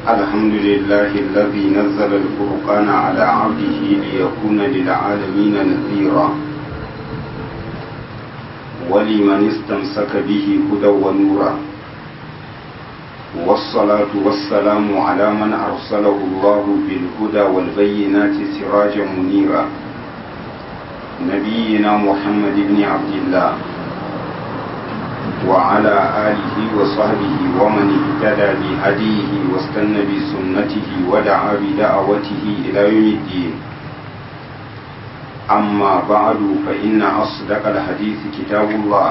الحمد لله الذي نزل الفرقان على عبده ليكون للعالمين نذيرا ولمن استمسك به هدى ونورا والصلاة والسلام على من أرسله الله بالهدى والبينات سراجا منيرا نبينا محمد بن عبد الله وعلى آله وصحبه ومن اهتدى بهديه واستنى بسنته ودعا بدعوته إلى يوم الدين أما بعد فإن أصدق الحديث كتاب الله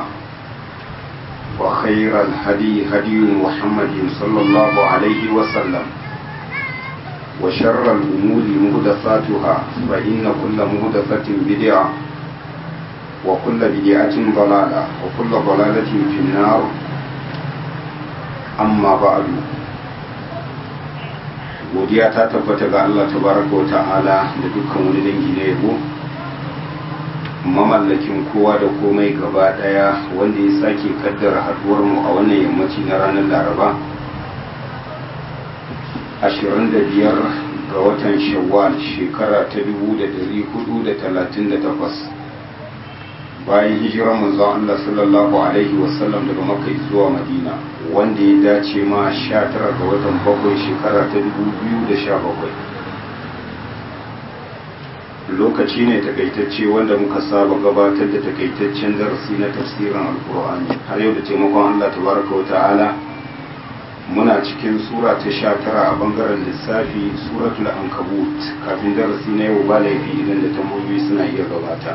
وخير الهدي هدي محمد صلى الله عليه وسلم وشر الأمور مهدثاتها فإن كل مهدثة بدعة وكل بدعة ضلالة وكل ضلالة في النار أما بعد godiya ta tabbata ga Allah tabaraka wa ta'ala da dukkan wani dangi na yabo mamallakin kowa da komai gaba daya wanda ya sake kaddara haduwar mu a wannan yammaci na ranar laraba 25 ga watan shawwal shekara ta 1438 bayan hijirar manzon Allah sallallahu alaihi wasallam daga Makka zuwa Madina wanda ya dace ma 19 ga watan bakwai shekara ta 2017 lokaci ne takaitacce wanda muka saba gabatar da takaitaccen darasi na tafsirin alkur'ani har yau da taimakon Allah tabaraka wa ta'ala muna cikin sura ta 19 a bangaren lissafi suratul ankabut kafin darasi na yau ba laifi idan da tambayoyi suna iya gabata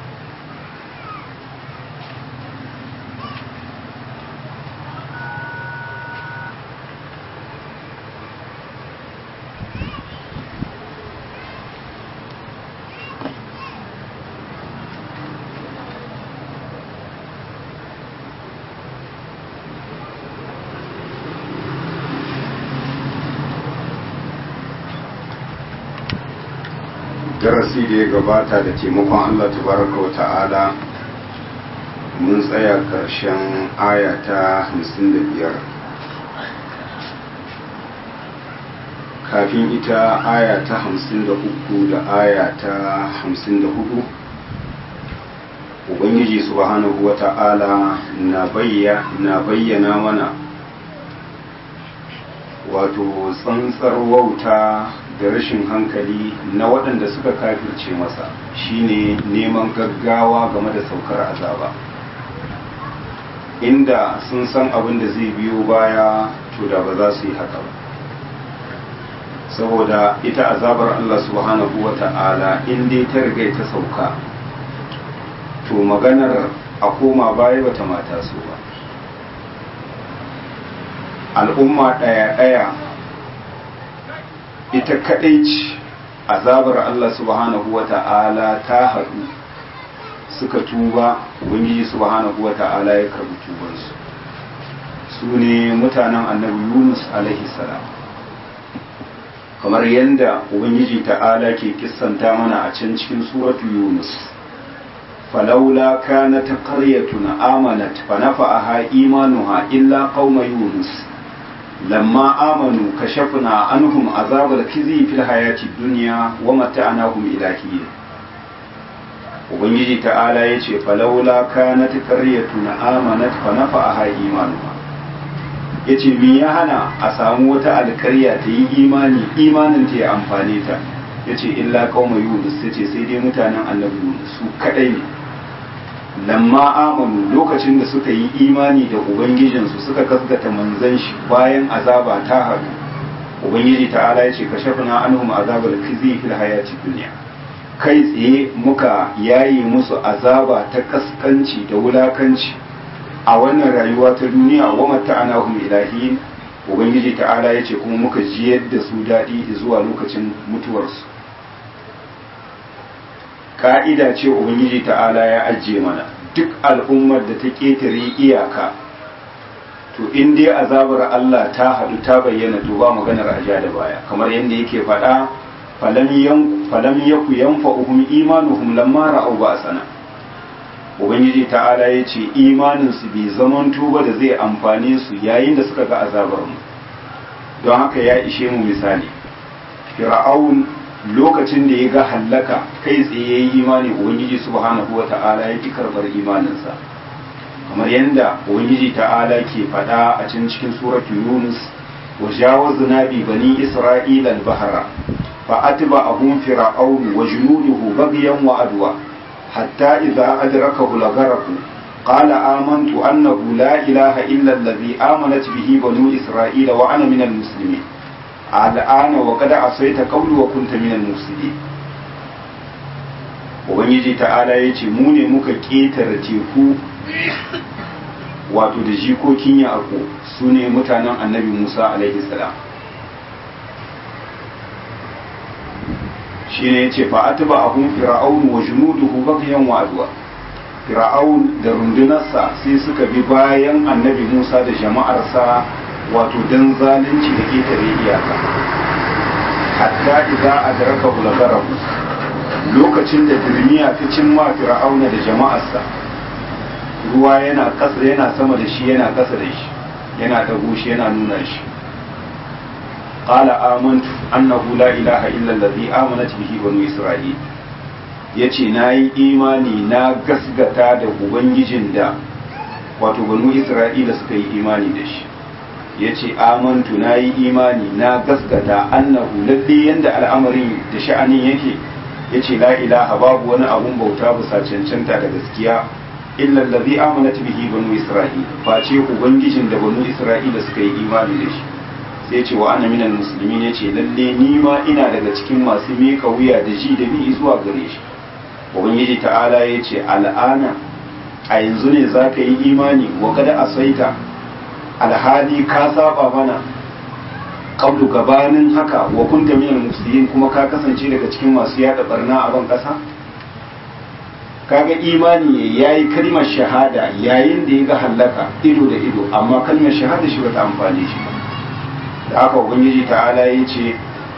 darasi da ya gabata da taimakon Allah tabaraka wa ta'ala mun tsaya ƙarshen aya ta 55 kafin ita aya ta 53 da aya ta 54 ubangiji subhanahu wa ta'ala na bayyana mana wato tsantsar wauta da rashin hankali na waɗanda suka kafirce masa shine neman gaggawa game da saukar azaba inda sun san abin da zai biyo baya to da ba za su yi haka ba saboda ita azabar Allah subhanahu wa ta'ala in dai ta riga ta sauka to maganar a koma baya bata mata su ba al'umma ɗaya-ɗaya ita kaɗai ce azabar Allah subhanahu wa ta'ala ta haɗu suka tuba ubangiji subhanahu wa ta'ala ya karbi tubansu su ne mutanen annabi yunus alaihi salam kamar yadda ubangiji ta'ala ke kissanta mana a can cikin suratu yunus falaula kanat qaryatun amanat fa nafa'aha imanuha illa qauma yunus لما آمنوا كشفنا عنهم عذاب الخزي في الحياة الدنيا ومتعناهم إلى حين ubangiji ta'ala ya ce falaula kanat qaryatun amanat fa nafa'aha imanuha yace me ya hana a samu wata alkarya ta yi imani imanin ta ya amfane ta yace illa qauma yunus yace sai dai mutanen annabi yunus su kadai ne lamma amanu lokacin da suka yi imani da ubangijinsu suka gaskata manzan shi bayan azaba ta haɗu ubangiji ta'ala ya ce ka shafina anhum azabar khizi fil hayati dunya kai tsaye muka yayi musu azaba ta kaskanci da wulakanci a wannan rayuwa ta duniya wa mata'anahum ilahin ubangiji ta'ala ya ce kuma muka jiyar da su daɗi zuwa lokacin mutuwarsu ka'ida ce ubangiji ta'ala ya ajiye mana duk al'ummar da ta ƙetare iyaka to in dai azabar Allah ta haɗu ta bayyana to ba maganar aja da baya kamar yadda yake faɗa falam yaku yanfa'uhum imanuhum lamma ra'aw ba'sana ubangiji ta'ala ya ce imanin su bai zaman tuba da zai amfane su yayin da suka ga azabar mu don haka ya ishe mu misali fir'aun lokacin da ya ga hallaka kai tsaye ya yi imani ubangiji subhanahu wa ta'ala ya ki karɓar imaninsa kamar yadda ubangiji ta'ala ke faɗa a cikin cikin suratul yunus wa jawazna bi bani isra'ila al-bahra fa atba'ahum fir'aun wa junuduhu baghyan wa adwa hatta idza adrakahu al-gharq qala amantu annahu la ilaha illa alladhi amanat bihi banu isra'ila wa ana minal muslimin al'ana wa kada asaita qawli wa kunta minal mufsidin ubangiji ta'ala yace mu ne muka ketare teku wato da jikokin yaƙo su ne mutanen annabi musa alaihi salam shi ne ya ce fa'atuba abun fir'aun wa junuduhu baghyan wa adwa fir'aun da rundunarsa sai suka bi bayan annabi musa da jama'arsa wato dan zalunci da ketare iyaka hatta idza adraka bulagarahu lokacin da dirmiya ta cimma fir'auna da jama'arsa ruwa yana kasa yana sama da shi yana kasa da shi yana dago shi yana nuna shi qala amantu annahu la ilaha illa allazi amanat bihi banu isra'il yace nayi imani na gasgata da ubangijin da wato banu isra'ila suka yi imani da shi yace amantu nayi imani na gasgata annahu lalle yanda al'amarin da sha'anin yake yace la ilaha babu wani abun bauta bisa cancanta da gaskiya illa allazi amanat bihi banu isra'il face ubangijin da banu isra'ila suka yi imani da shi sai ce wa ana minal muslimin yace lalle ni ma ina daga cikin masu mika wuya da ji da bi zuwa gare shi ubangiji ta'ala yace al'ana a yanzu ne zaka yi imani wa kada asaita alhali ka saba mana qablu gabanin haka wa kunta minal muslimin kuma ka kasance daga cikin masu yada barna a ban kasa kaga imani ya yi kalmar shahada yayin da ya ga hallaka ido da ido amma kalmar shahada shi bata amfani shi ba da haka ubangiji ta'ala ya ce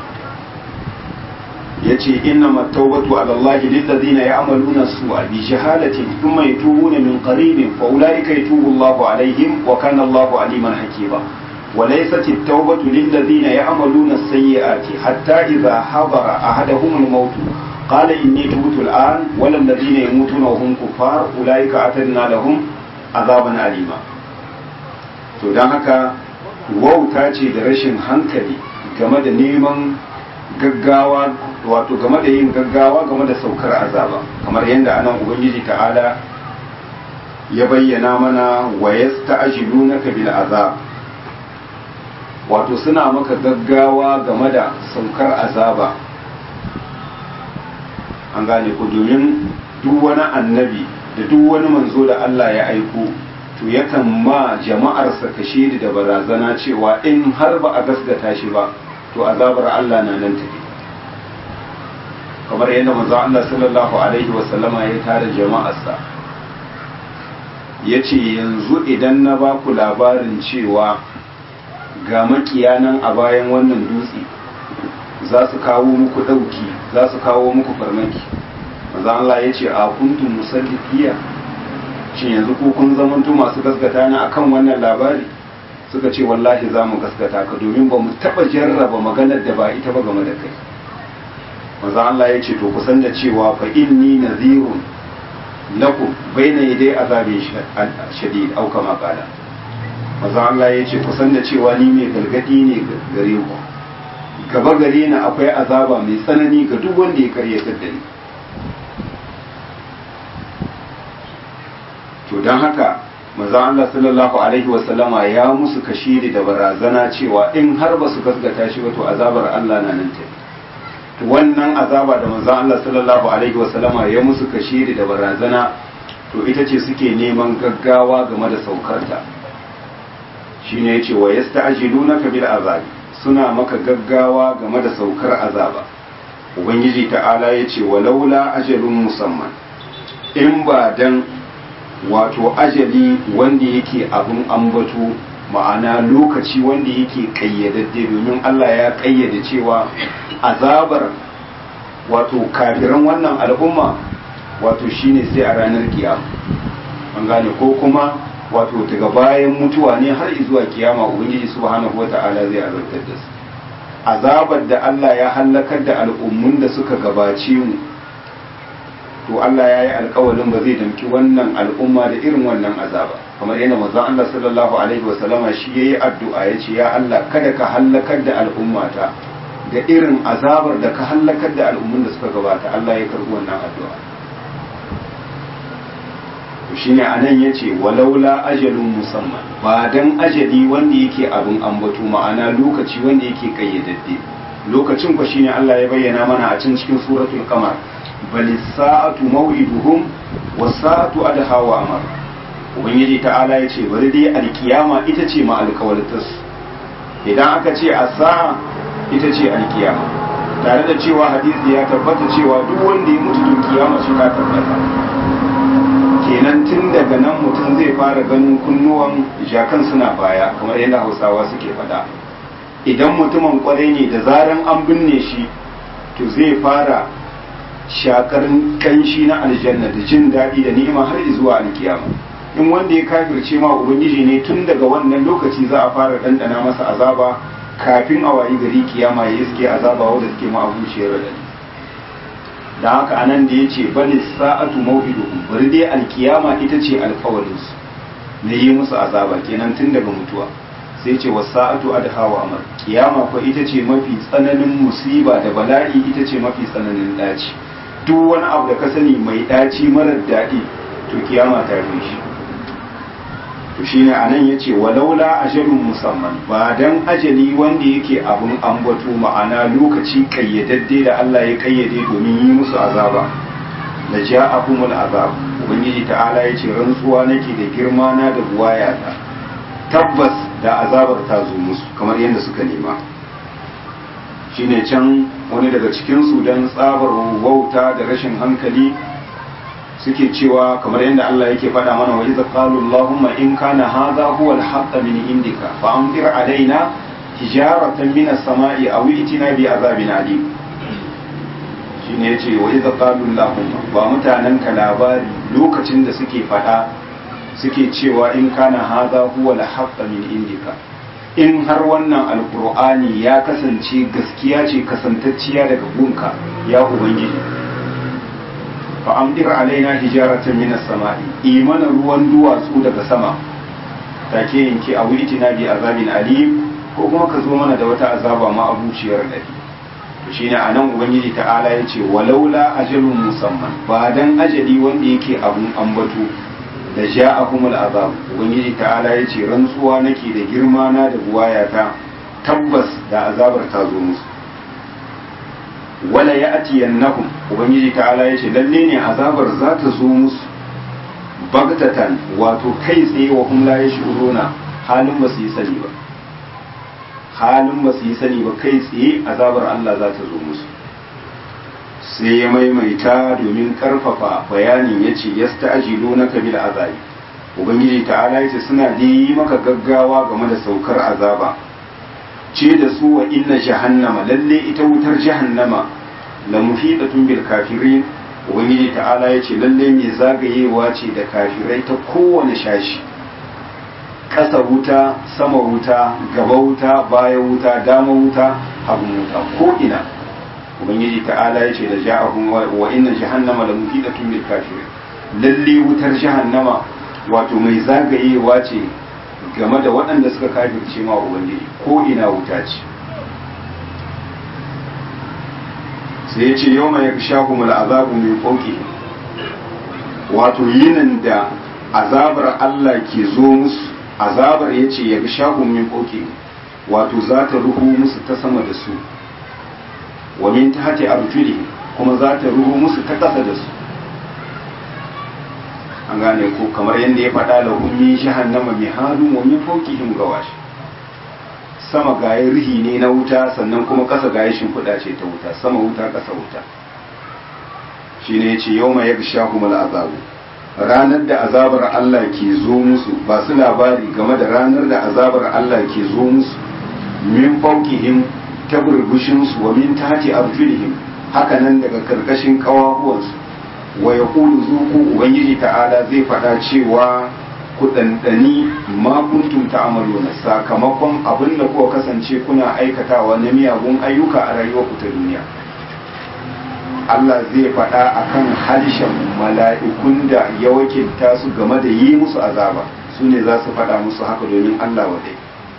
ya ce inna mattaubatu ala Allah lillazina ya'maluna su'a bi shahadatin thumma yatubuna min qaribin fa ulaika yatubu Allah alaihim wa kana Allah aliman hakima وليست التوبة للذين يعملون السيئات حتى إذا حضر أحدهم الموت قال إني تبت الآن ولا الذين يموتون وهم كفار أولئك أعتدنا لهم عذابا أليما to don haka wauta ce da rashin hankali game da neman gaggawa wato game da yin gaggawa game da saukar azaba kamar yadda anan ubangiji ta'ala ya bayyana mana wa yasta'jilunaka bil azab wato suna maka gaggawa game da saukar azaba an gane ku domin duk wani annabi da duk wani manzo da Allah ya aiko to yakan ma jama'arsa kashe da barazana cewa in har ba a gasgata shi ba to azabar Allah na nan tafi kamar yadda manzo Allah sallallahu alaihi wasallama ya tare jama'arsa ya ce yanzu idan na ba ku labarin cewa ga makiyanan a bayan wannan dutse za su kawo muku ɗauki za su kawo muku farmaki manzan Allah ya ce a kuntum musaddiqiya shin yanzu ko kun zamanto masu gaskata ne akan wannan labari suka ce wallahi za mu gaskata ka domin ba mu taɓa jarraba maganar da ba ita ba game da kai manzan Allah ya ce to kusan da cewa fa inni nadhirun lakum bayna yaday azabin shadid au kama qala manzan Allah ya ce kusan da cewa ni mai gargadi ne gare ku gaba gare ni akwai azaba mai tsanani ga duk wanda ya karyatar da ni to don haka maza Allah sallallahu alaihi wasallama ya musu kashiri da barazana cewa in har ba su gasgata shi ba to azabar Allah na nan ta to wannan azaba da maza Allah sallallahu alaihi wasallama ya musu kashiri da barazana to ita ce suke neman gaggawa game da saukarta shine yace wa yasta'jilunaka bil azabi suna maka gaggawa game da saukar azaba ubangiji ta'ala ya ce walaula ajalun musamman in ba dan wato ajali wanda yake abin ambato ma'ana lokaci wanda yake kayyadadde domin Allah ya kayyade cewa azabar wato kafiran wannan al'umma wato shine sai a ranar kiyama an gane ko kuma wato daga bayan mutuwa ne har zuwa kiyama ubangiji subhanahu wata'ala zai azabtar da su azabar da Allah ya halakar da al'ummun da suka gabace mu to Allah ya yi alkawalin ba zai damki wannan al'umma da irin wannan azaba kamar yana manzon Allah sallallahu alaihi wa sallama shi yayi addu'a yace ya Allah kada ka halakar da al'ummata da irin azabar da ka halakar da al'ummun da suka gabata Allah ya karbi wannan addu'a to shine anan yace walaula ajalun musamman ba dan ajali wanda yake abin ambato ma'ana lokaci wanda yake kayyadadde lokacin ku shine Allah ya bayyana mana a cikin cikin suratul qamar bal sa'atu maw'iduhum was sa'atu adha wa amar ubangiji ta'ala yace bari dai alkiyama ita ce ma alkawaltas idan aka ce as-sa'a ita ce alkiyama tare da cewa hadisi ya tabbata cewa duk wanda ya mutu to kiyama shi ta tabbata kenan tun daga nan mutum zai fara ganin kunnuwan jakan suna baya kamar yadda hausawa suke faɗa idan mutumin kwarai ne da zaran an binne shi to zai fara shakar kanshi na aljanna da jin daɗi da ni'ima har zuwa alkiyama in wanda ya kafirce ma ubangiji ne tun daga wannan lokaci za a fara ɗanɗana masa azaba kafin a wayi gari kiyama ya iske azaba wanda suke ma abuciyar radadi da haka anan da ya ce bali sa'atu maw'iduhum bari dai alkiyama ita ce alkawarinsu na yi musu azaba kenan tun daga mutuwa sai ce wasa'atu adha wa amar kiyama ko ita ce mafi tsananin musiba da bala'i ita ce mafi tsananin daci duk wani abu da ka sani mai daci marar daɗi to kiyama ta fi shi to shine anan yace walaula ajalun musamman ba dan ajali wanda yake abun ambato ma'ana lokaci kayyadadde da Allah ya kayyade domin yi musu azaba la ja'akumul azab ubangiji ta'ala yace rantsuwa nake da girma na da buwayata tabbas da azabar ta zo musu kamar yadda suka nema shine can wani daga cikin su dan tsabar wauta da rashin hankali suke cewa kamar yadda Allah yake faɗa mana wa iza qalu Allahumma in kana hadha huwa al-haqq min indika fa amtir alaina hijaratan min as-sama'i aw itina bi azabin alim shine yace wa iza qalu Allahumma ba mutanen ka labari lokacin da suke faɗa suke cewa in kana hadha huwa al-haqq min indika in har wannan alqur'ani ya kasance gaskiya ce kasantacciya daga gunka ya ubangiji fa'amdir alaina hijaratan minas sama'i imana ruwan duwatsu daga sama take yanke a wuri na bi azabin alim ko kuma ka zo mana da wata azaba ma abuciyar dadi to shine anan ubangiji ta'ala ya ce walaula ajalun musamman ba dan ajali wanda yake abun ambato da ja'akumul azab ubangiji ta'ala ya ce rantsuwa nake da girma na da buwayata tabbas da azabar ta zo musu wala ya ati yannahum ubangiji ta'ala ya ce lalle ne azabar za ta zo musu bagtatan wato kai tsaye wa hum la yashuruna halin ba su yi sani ba halin ba su yi sani ba kai tsaye azabar Allah za ta zo musu sai ya maimaita domin karfafa bayanin ya ce yasta'jilunaka bil azabi ubangiji ta'ala ya ce suna da yi maka gaggawa game da saukar azaba ce da su wa inna jahannama lalle ita wutar jahannama la muhidatun bil kafirin ubangiji ta'ala ya ce lalle mai zagayewa ce da kafirai ta kowane shashi ƙasa wuta sama wuta gaba wuta baya wuta dama wuta hagu wuta ko ina ubangiji ta'ala ya ce da ja'ahum wa inna jahannama la muhidatun bil kafirin lalle wutar jahannama wato mai zagayewa ce game da waɗanda suka kafirce ma ubangiji ko ina wuta ce sai ya ce yau mai shahumul azabu min fauki wato yinin da azabar Allah ke zo musu azabar ya ce ya shahun min fauki wato za ta ruhu musu ta sama da su wa min tahti arjuli kuma za ta ruhu musu ta ƙasa da su an gane ko kamar yadda ya faɗa lahum min jahannama mihadun wa min fawqihim gawash sama gaye rihi ne na wuta sannan kuma ƙasa gaye shimfiɗa ce ta wuta sama wuta ƙasa wuta shine yace yawma yaghshahum al'azabu ranar da azabar Allah ke zo musu ba su labari game da ranar da azabar Allah ke zo musu min fawqihim ta burbushin su wa min tahti arjulihim haka nan daga karkashin kawahuwansu wa ya kulu zuku ubangiji ta'ala zai faɗa cewa ku ɗanɗani ma kuntum ta'maluna sakamakon abin da kuka kasance kuna aikatawa na miyagun ayyuka a rayuwarku ta duniya Allah zai faɗa akan harshen mala'ikun da ya wakilta su game da yi musu azaba su ne za su faɗa musu haka domin Allah wadai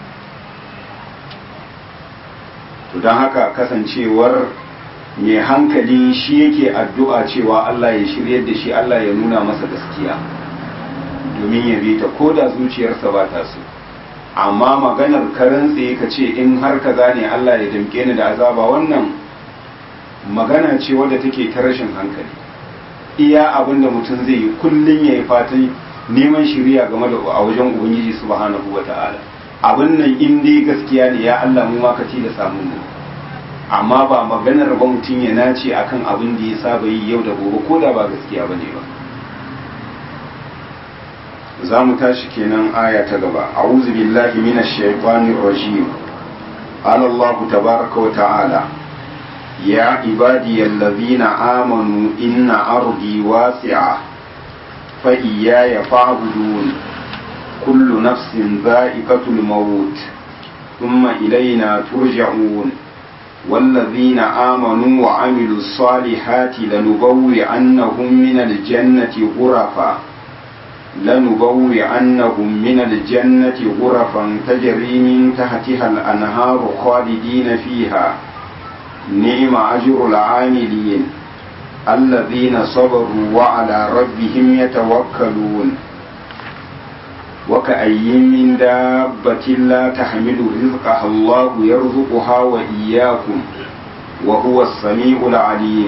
to don haka kasancewar mai hankali shi yake addu'a cewa Allah ya shiryar da shi Allah ya nuna masa gaskiya domin ya bi ta ko da zuciyarsa ba ta so amma maganar karan tsaye ka ce in har ka gane Allah ya damke ni da azaba wannan magana ce wadda take ta rashin hankali iya abin da mutum zai yi kullum ya yi fatan neman shiriya game da a wajen ubangiji subhanahu wa ta'ala abin nan in dai gaskiya ne ya Allah mu ma ka da samun mu amma ba maganar ba mutum ya nace akan abin da ya saba yi yau da gobe ko da ba gaskiya bane ba za mu tashi kenan aya ta gaba a'udhu billahi minash shaitanir rajim qala Allah tabaaraka wa ta'ala ya ibadiyallazina amanu inna ardi wasi'a fa iyaya fa'budun kullu nafsin dha'iqatul maut thumma ilayna turja'un والذين آمنوا وعملوا الصالحات لنبوئنهم من الجنة غرفا لنبوئنهم من الجنة غرفا تجري من تحتها الأنهار خالدين فيها نعم أجر العاملين الذين صبروا وعلى ربهم يتوكلون وكأي من دابة لا تحمل رزقها الله يرزقها وإياكم وهو السميع العليم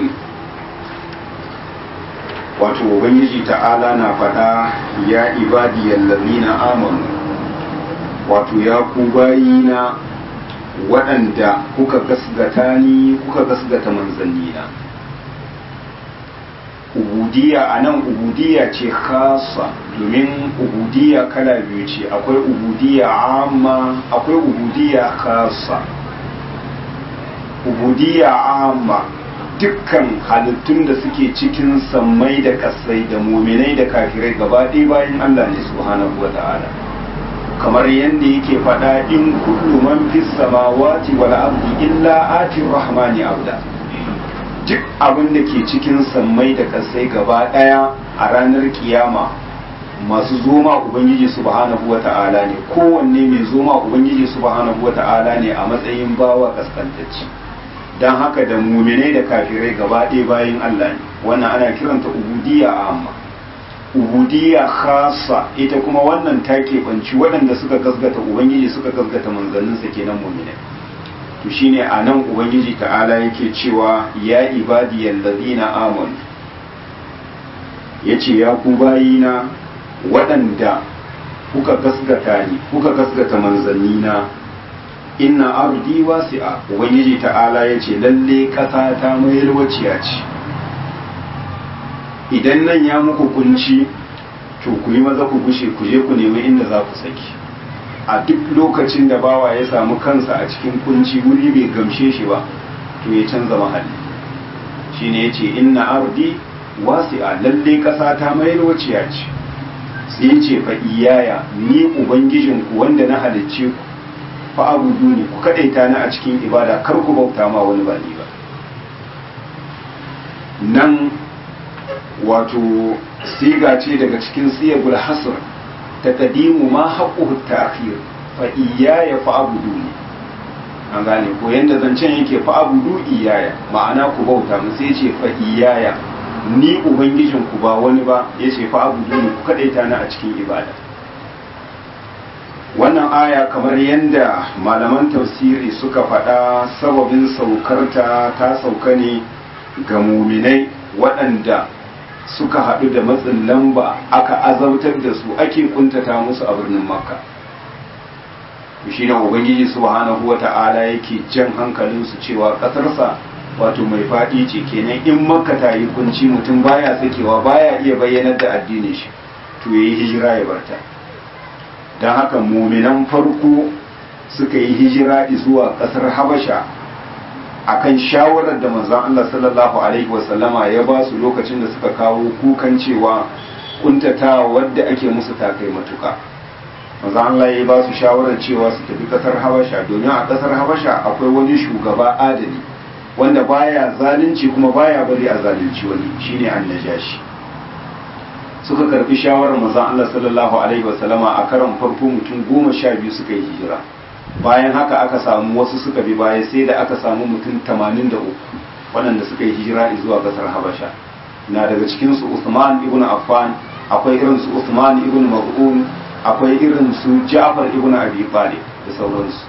wato ubangiji ta'ala na faɗa ya ibadiyar lalina amanu wato ya ku bayina waɗanda kuka gasgata ni kuka gasgata manzannina ubudiya a nan ubudiya ce khasa domin ubudiya kala biyu ce akwai ubudiya amma akwai ubudiya khasa ubudiya amma dukkan halittun da suke cikin sammai da kasai da muminai da kafirai gaba ɗaya bayan Allah ne subhanahu wa ta'ala kamar yadda yake faɗa in kullu man fis samawati wal ardi illa ati rahmani abda duk abin da ke cikin sammai da kasai gaba ɗaya a ranar kiyama masu zoma ubangiji subhanahu wa ta'ala ne kowanne mai zoma ubangiji subhanahu wa ta'ala ne a matsayin bawa kaskantacci don haka da muminai da kafirai gaba ɗaya bayan Allah ne wannan ana kiranta ubudiyya amma ubudiyya khasa ita kuma wannan ta keɓanci waɗanda suka gasgata ubangiji suka gasgata manzanninsa kenan muminai to shine a nan ubangiji ta'ala yake cewa ya ibadiyal ladina amanu yace ya ku bayina waɗanda kuka gasgata ni kuka gasgata manzannina inna ardi wasi'a ubangiji ta'ala yace lalle ƙasa ta mayar waciya ce idan nan ya muku kunci to ku yi maza ku gushe ku je ku nemi inda za ku saki a duk lokacin da bawa ya samu kansa a cikin kunci wuri bai gamshe shi ba to ya canza mahalli shine yace inna ardi wasi'a lalle ƙasa ta mayar waciya ce sai yace fa iyaya ni ubangijinku wanda na halicce ku fa abudu ne ku kadaita ni a cikin ibada kar ku bauta ma wani ba ni ba nan wato siga ce daga cikin siyagul hasr taqdimu ma haqquhu ta'khir fa iyaya fa abudu ne an gane ko yanda zancen yake fa abudu iyaya ma'ana ku bauta mu sai ce fa iyaya ni ubangijin ku ba wani ba yace fa abudu ne ku kadaita ni a cikin ibada wannan aya kamar yadda malaman tafsiri suka faɗa sababin saukarta ta sauka ne ga muminai waɗanda suka haɗu da matsin lamba aka azautar da su ake kuntata musu a birnin makka shi ne ubangiji subhanahu wata'ala yake jan hankalinsu cewa ƙasarsa wato mai faɗi ce kenan in makka ta yi kunci mutum baya sakewa baya iya bayyanar da addinin shi to yayi hijira ya barta don haka muminan farko suka yi hijira zuwa kasar habasha akan shawarar da manzon Allah sallallahu alaihi wasallama ya ba su lokacin da suka kawo kukan cewa kuntatawa wadda ake musu takai matuka maza Allah ya ba su shawarar cewa su tafi kasar Habasha domin a kasar Habasha akwai wani shugaba adali wanda baya zalunci kuma baya bari a zalunci wani shine annajashi suka karbi shawarar maza Allah sallallahu alaihi wasallama a karon farko mutum goma sha biyu suka yi hijira bayan haka aka samu wasu suka bi baya sai da aka samu mutum tamanin da uku waɗanda suka yi hijira zuwa kasar Habasha na daga cikinsu Usman ibn Affan akwai irin su Usman ibn Maz'un akwai irin su Ja'far ibn Abi Talib da sauransu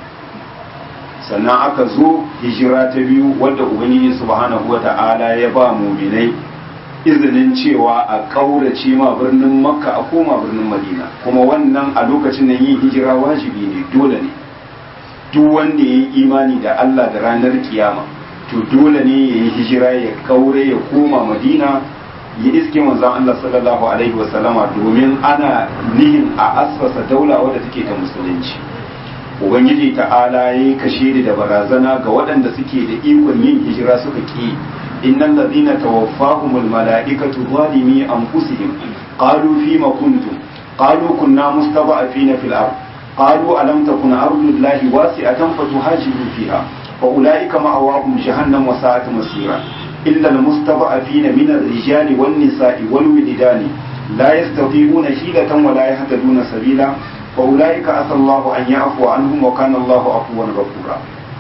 sannan aka zo hijira ta biyu wadda Ubangiji subhanahu wata'ala ya ba muminai izinin cewa a ƙaurace ma birnin Makka a koma birnin Madina kuma wannan a lokacin nan yin hijira wajibi ne dole ne duk wanda ya yi imani da Allah da ranar kiyama to dole ne ya yi hijira ya kaure ya koma Madina ya iske manzon Allah sallallahu alaihi wasallama domin ana nihin a asfasa daula wadda take ta musulunci ubangiji ta'ala ya kashe da barazana ga waɗanda suke da ikon yin hijira suka ki innal ladina tawaffahumul mala'ikatu zalimi anfusihim qalu fima kuntum qalu kunna mustada'afina fil ard qalu alam takun ardullahi wasi'atan fatuhajiru fiha fa ulaika ma'awahum jahannam wa sa'at masira إلا المستضعفين من الرجال والنساء والولدان لا يستطيعون حيلة ولا يهتدون سبيلا فأولئك عسى الله أن يعفو عنهم وكان الله عفوا غفورا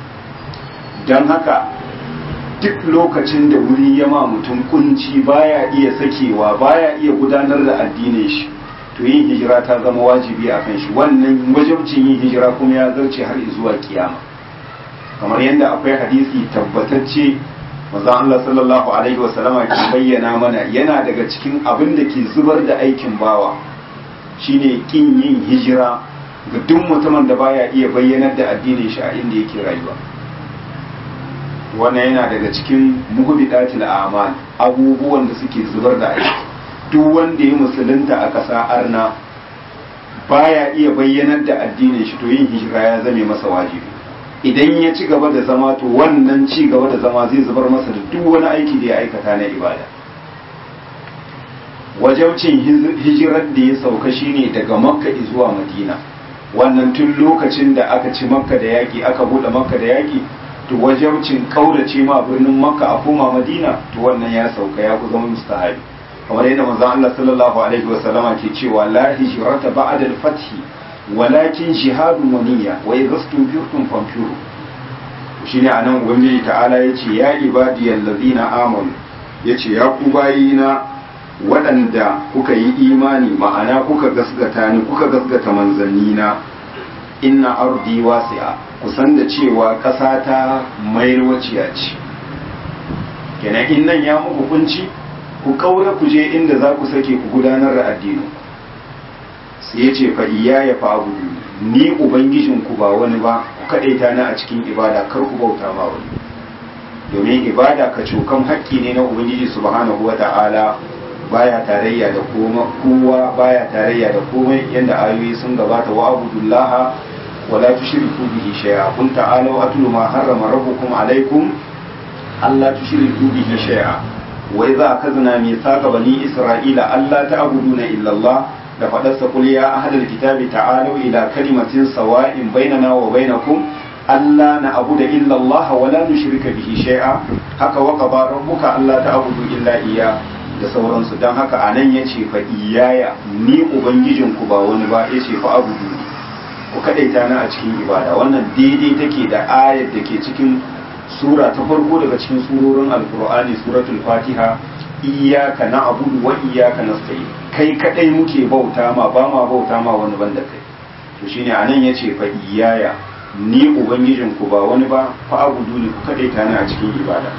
dan haka duk lokacin da wuri ya ma mutum kunci baya iya sakewa baya iya gudanar da addinin shi to yin hijira ta zama wajibi a kan shi wannan wajibcin yin hijira kuma ya zarce har zuwa kiyama kamar yadda akwai hadisi tabbatacce manzon Allah sallallahu alaihi wasallama ke bayyana mana yana daga cikin abin da ke zubar da aikin bawa shine kin yin hijira ga duk mutumin da baya iya bayyanar da addinin shi a inda yake rayuwa wannan yana daga cikin muhbidatil a'mal abubuwan da suke zubar da aiki duk wanda ya musulunta a ƙasa arna baya iya bayyanar da addinin shi to yin hijira ya zame masa wajibi idan ya ci gaba da zama to wannan ci gaba da zama zai zubar masa da duk wani aiki da ya aikata na ibada wajabcin hijirar da ya sauka shine daga makka zuwa madina wannan tun lokacin da aka ci makka da yaƙi aka buɗe makka da yaƙi to wajabcin kaurace ma birnin makka a koma madina to wannan ya sauka ya ku zama mustahabi kamar yadda manzon Allah sallallahu alaihi wa sallama ke cewa la hijrata ba'da al-fath walakin jihadun wa niyya wa idhastum firtum fanfiru shine anan ubangiji ta'ala yace ya ibadiyal ladina amanu yace ya ku bayina waɗanda kuka yi imani ma'ana kuka gasgata ni kuka gasgata manzannina inna ardi wasi'a kusan da cewa ƙasa ta mayarwaciya ce kenan in nan ya muku kunci ku kaura ku je inda za ku sake ku gudanar da addinin sai ya ce fa iya ya fa abudu ni ubangijin ku ba wani ba ku kaɗaita na a cikin ibada kar ku bauta ma wani domin ibada ka cokan haƙƙi ne na ubangiji subhanahu wa ta'ala baya tarayya da kowa baya tarayya da komai yadda ayoyi sun gabata wa abudullaha wala tushriku bihi shay'a qul ta'alu atlu ma harrama rabbukum alaykum alla tushriku bihi shay'a wa idza akhadna mithaqa bani isra'ila alla ta'buduna illa Allah da fadarsa qul ya ahlal kitabi ta'alu ila kalimatin sawa'in bainana wa bainakum alla na'budu illa Allah wa la nushrika bihi shay'a haka wa qaba rabbuka alla ta'budu illa iyyah da sauransu don haka a nan ya ce fa iyaya ni ubangijinku ba wani ba ya ce fa abu ku kaɗaita na a cikin ibada wannan daidai take da ayar da ke cikin sura ta farko daga cikin surorin alkur'ani suratul fatiha iyaka na abudu wa iyaka nasta'in kai kadai muke bauta ma ba ma bauta ma wani banda kai to shine anan yace fa iyaya ni ubangijinku ba wani ba fa abudu ne ku kaɗaita na a cikin ibada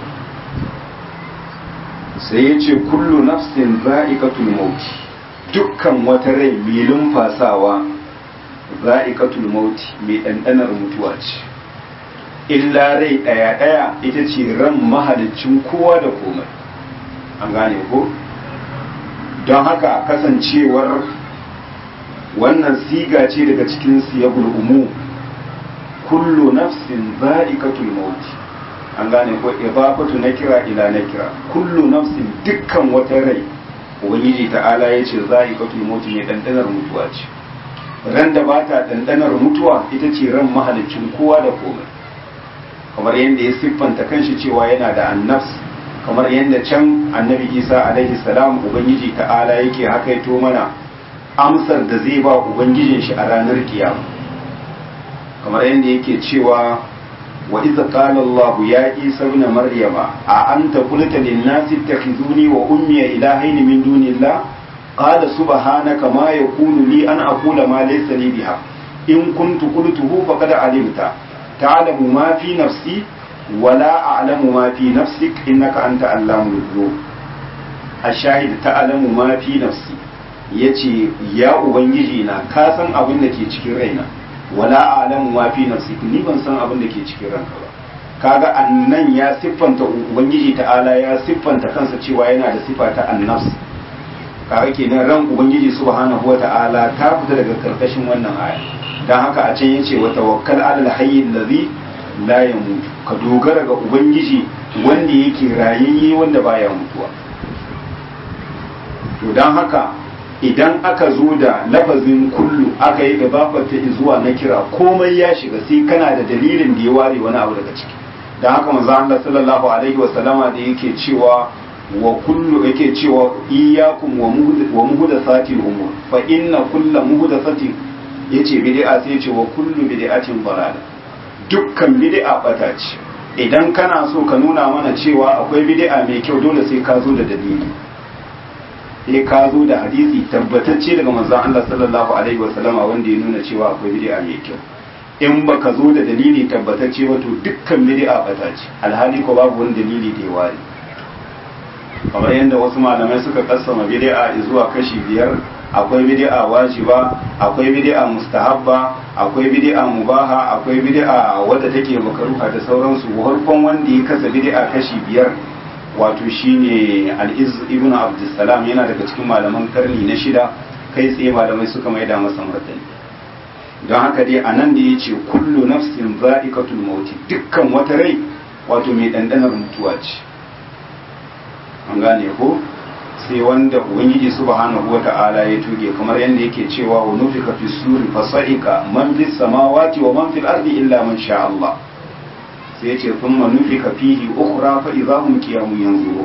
sai ya ce kullu nafsin za'iqatul mauti dukkan wata rai mai lumfasawa za'iqatul mauti mai ɗanɗanar mutuwa ce illa rai ɗaya ɗaya ita ce ran mahalicin kowa da komai an gane ko don haka kasancewar wannan siga ce daga cikin siyagul umu kullu nafsin za'iqatul mauti an gane ko idafatu na kira ila na kira kullu nafsin dukkan wata rai ubangiji ta'ala ya ce za'iqatul maut ne dandanar mutuwa ce ran da ba ta dandanar mutuwa ita ce ran mahalicin kowa da komai kamar yadda ya siffanta kanshi cewa yana da annafs kamar yadda can annabi isa alaihi salam ubangiji ta'ala yake hakaito mana amsar da zai ba ubangijin shi a ranar kiyama kamar yadda yake cewa wa iza qala allah ya isa ibn maryama a anta qulta lin nasi ittakhizuni wa ummi ilahayn min dunillah qala subhanaka ma yakunu li an aqula ma laysa li biha in kuntu qultuhu faqad alimta ta'lamu ma fi nafsi ولا أعلم ما في نفسك إنك أنت علام الغيوب الشاهد تعلم ما في نفسي yace ya ubangiji na ka san abin da ke cikin raina wala a'lamu ma fi nafsi ni ban san abin da ke cikin ranka ba kaga annan ya siffanta ubangiji ta'ala ya siffanta kansa cewa yana da sifa ta annafs kaga kenan ran ubangiji subhanahu wata'ala ta fita daga karkashin wannan aya dan haka a can yace wa tawakkal 'alal hayy allazi la ya mutu ka dogara ga ubangiji wanda yake rayayye wanda baya mutuwa to don haka idan aka zo da lafazin kullu aka yi gabafata zuwa na kira komai ya shiga sai kana da dalilin da ya ware wani abu daga ciki don haka manzo Allah sallallahu alaihi wa sallama da yake cewa wa kullu yake cewa iyyakum wa muhdathatil umur fa inna kullu muhdathatin yace bid'a sai yace wa kullu bid'atin dalalah dukkan bid'a bata ce idan kana so ka nuna mana cewa akwai bid'a mai kyau dole sai ka zo da dalili sai ka zo da hadisi tabbatacce daga manzon Allah sallallahu alaihi wasallama wanda ya nuna cewa akwai bid'a mai kyau in baka zo da dalili tabbatacce ba to dukkan bid'a bata ce alhali ko babu wani dalili da ya ware kamar yadda wasu malamai suka kassama bid'a zuwa kashi biyar akwai bid'a wajiba akwai bid'a mustahabba akwai bid'a mubaha akwai bid'a wadda take makaruha da sauransu farkon wanda ya kasa bid'a kashi biyar wato shine al-izz ibn abdussalam yana daga cikin malaman karni na shida kai tsaye malamai suka maida masa martani don haka dai anan da yace kullu nafsin za'iqatul maut dukkan wata rai wato mai dandanar mutuwa ce an gane ko sai wanda ubangiji subhanahu wata'ala ya tuge kamar yadda yake cewa wa nufika fi suri fasa'ika man fi samawati wa man fil ardi illa man sha Allah sai ya ce thumma nufika fihi ukhra fa idahum qiyamun yanzuru